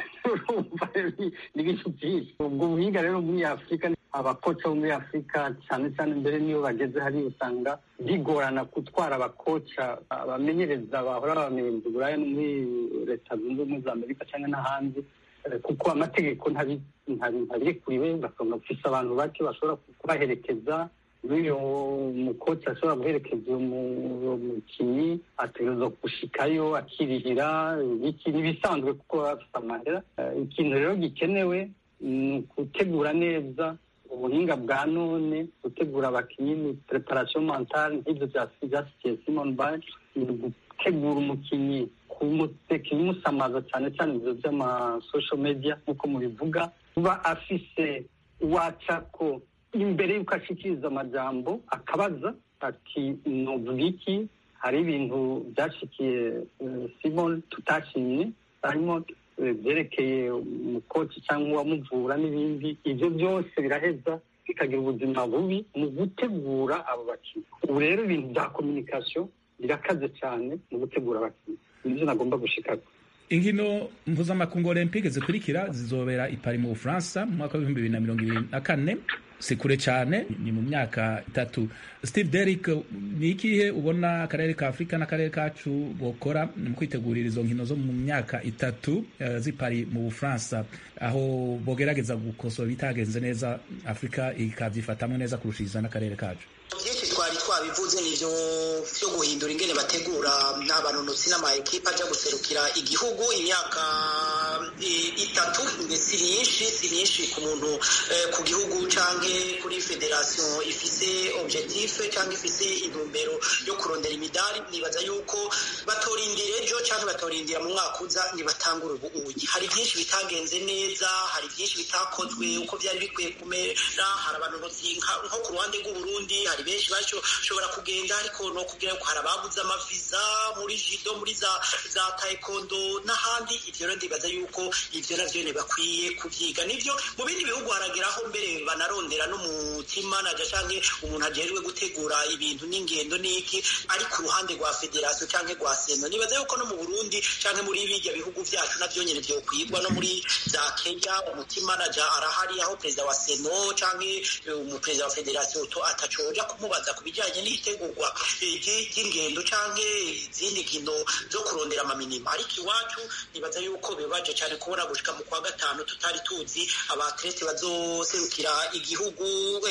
ni ibintu byinshi ubwo buhinga rero muri afurika abakoca bo muri afurika cyane cyane mbere niyo bageze hari usanga bigorana gutwara abakoca abamenyereza bahora babamenyereza uburaya no muri leta zunze ubumwe za amerika cyangwa n'ahandi kuko amategeko ntabirekuriwe ugasanga ufise abantu bake bashobora kubaherekeza n'uyo mukoci ashobora guherekeza uwo mukinnyi ategerezwa gushikayo akirihira iki n'ibisanzwe kuko baba bafite amahera ikintu rero gikenewe ni ugutegura neza ubuhinga bwa none gutegura abakinnyi ni preparation mentale nk'ibyo byasikiye simon bale ni gutegura umukinnyi kumuseka imusamaza cyane cyane ibyo by'amasocial media nk'uko mubivuga kuba afise wacako imbere y'uko ashikiriza amajambo akabaza ati novuga iki hari ibintu byashikiye eh, simon tutashimye harimo eh, byerekeye umukoci cyangwa uwamuvura n'ibindi ibyo byose biraheza bikagira ubuzima bubi mu gutegura abo bakinnyi ubu rero ibintu bya kominikasiyo birakaze cyane mu gutegura abakinnyi nibyo nagomba gushikako inkino mpuzamakungu olympique zikurikira zizobera i Paris mu bufaransa mu mwaka w'ibihumbi bibiri na mirongo ibiri na kane si kure cyane ni mu myaka itatu steve derrick ni ikihe ubona akarere ka afurika n'akarere kacu bokora mu kwitegurira izo nkino zo mu myaka itatu uh, z'i Paris mu bufaransa aho bogerageza gukosora ibitagenze neza afurika ikabyifatamo neza kurushiriza n'akarere kacu byinshi twari twabivuze nivyo vyo guhindura ingene bategura n'abanonotsi n'amaekipa aja guserukira igihugu imyaka e, itatu si myinshi si myinshi ku muntu eh, ku gihugu canke kuri federation ifise objectif canke ifise intumbero yo kurondera imidari nibaza yuko batorindira ejo canke batorindira mu mwaka uza nibatangura ubuuyi hari byinshi bitagenze neza hari byinshi bitakozwe uko byari bikwiye kumera hari abanonotsi nko ku ruhande rw'uburundi hari benshi bashobora kugenda ariko no kubwira ko hari ababuze amaviza muri jido muri za za taekwondo n'ahandi ivyo rero ndibaza yuko ivyo navyo bakwiye kuvyiga nivyo mu bindi bihugu harageraho mbere banarondera n'umutima naja canke umuntu ajejwe gutegura ibintu n'ingendo n'iki ari ku ruhande rwa federasiyo canke rwa seno nibaza yuko no mu burundi canke muri birya bihugu vyacu navyo nyene vyokwigwa no muri za kenya umutima naja arahari aho perezida wa seno canke umuperezida wa federasiyo atacoja kumubaza ku bijyanye n'itegurwa ry'ingendo canke izindi nkino zo kurondera amaminima ariko iwacu nibaza yuko bibaje cyane kubona gushika mu kwa gatanu tutari tuzi abatlete bazoserukira igihugu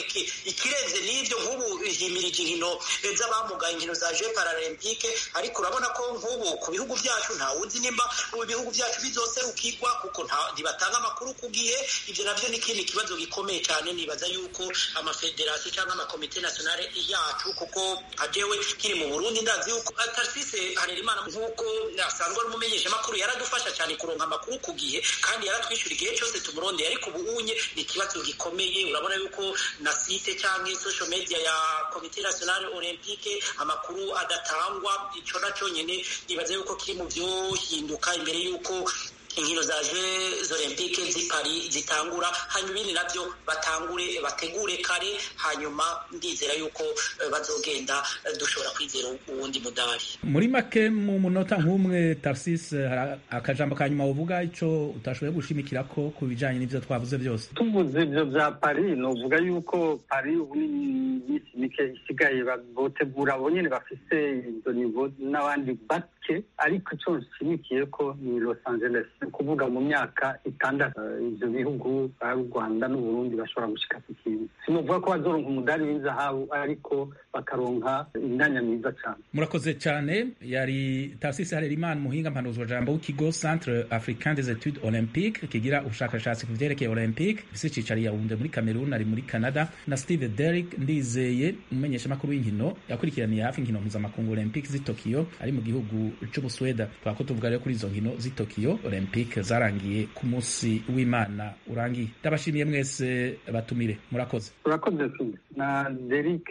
ikirenze n'ivyo nk'ubu himirije inkino z'abamugaye inkino za jeux paralympique ariko urabona ko nk'ubu ku bihugu vyacu ntawuzi nimba mu bihugu vyacu bizoserukirwa kuko ntibatanga amakuru ku gihe ivyo navyo ni ikindi kibazo gikomeye cyane nibaza yuko amafederasiyo cyangwa amakomite nationale yacu kuko ajewe kiri mu burundi ndazi yuko tarsise harerimana nk'uko asanzwe ari umumenyesha makuru yaradufasha cyane kuronka amakuru ku gihe kandi yaratwishyura igihe cyose tumurondeye ariko ubu unye ni ikibazo gikomeye urabona yuko na site cyangwa social media ya komite nationale olympique amakuru adatangwa ico naco nyene nibaza yuko kiri mu vyohinduka imbere yuko inkino za jeux olympique z'i Paris zitangura hanyuma ibindi navyo batangure bategure kare hanyuma ndizera yuko uh, bazogenda uh, dushobora kwizera uwundi mudari muri make mu munota nk'umwe Tarsis hari akajambo ka nyuma uvuga ico utashoboye gushimikira ko ku bijanye n'ivyo twavuze byose tuvuze ivyo vya Paris novuga yuko Paris ubu ni iminsi mike isigaye botegura abo nyene bafise izo nivo n'abandi bake ariko ico nshimikiye ko ni Los Angeles kuvuga mu myaka itandatu ivyo bihugu ari u rwanda n'uburundi bashobora gushika ku kintu sinovuga ko bazoronka umudari w'inzahabu ariko bakaronka imyanya myiza cyane murakoze cyane yari tarsisi harerimana umuhinga mpanuzwa jambo w'ikigo centre africain des etudes olympique kigira ubushakashatsi ku vyerekeye olympique isi cicari yawunde muri cameroon ari muri canada na steve derrick ndizeye umumenyeshamakuru w'inkino yakurikiraniye hafi inkino mpuzamakungu olympique z'i tokyo ari mu gihugu c'ubusweda twako tuvuga rero kuri izo nkino z'i tokyo olympique zarangiye ku munsi w'imana urangiye ndabashimiye mwese batumire murakoze urakoze na Derek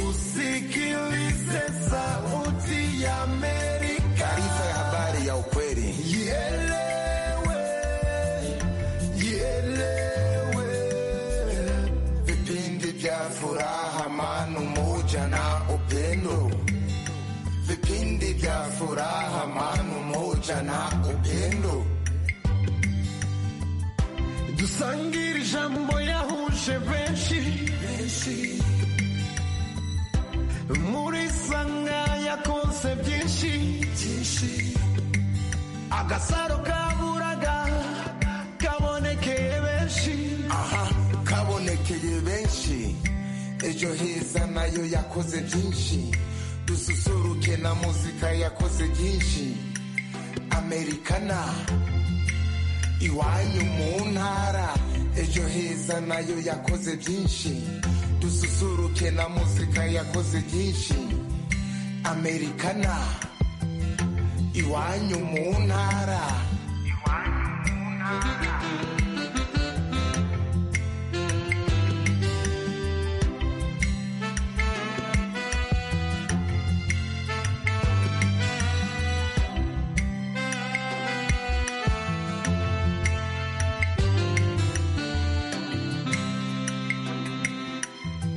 tusikilize sauti ya Amerika. Taarifa ya habari ya ukweli. Ielewe, ielewe. Vipindi vya furaha, amani, umoja na upendo. Vipindi vya furaha, amani, umoja na upendo. dusangire ijambo yahuje benshi muri sanga yakonse byinshi agasaro kaburaga kabonekeye benshi aha kabonekeye benshi ejo heza nayo yakoze byinshi dususuruke na muzika yakoze byinshi amerikana iwanyu mu ntara ejo heza nayo yakoze byinshi dususuruke na muzika yakoze byinshi amerikana iwanyu mu ntara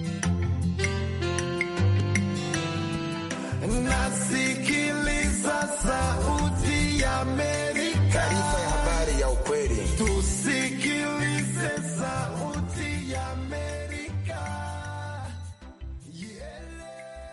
nasikiliza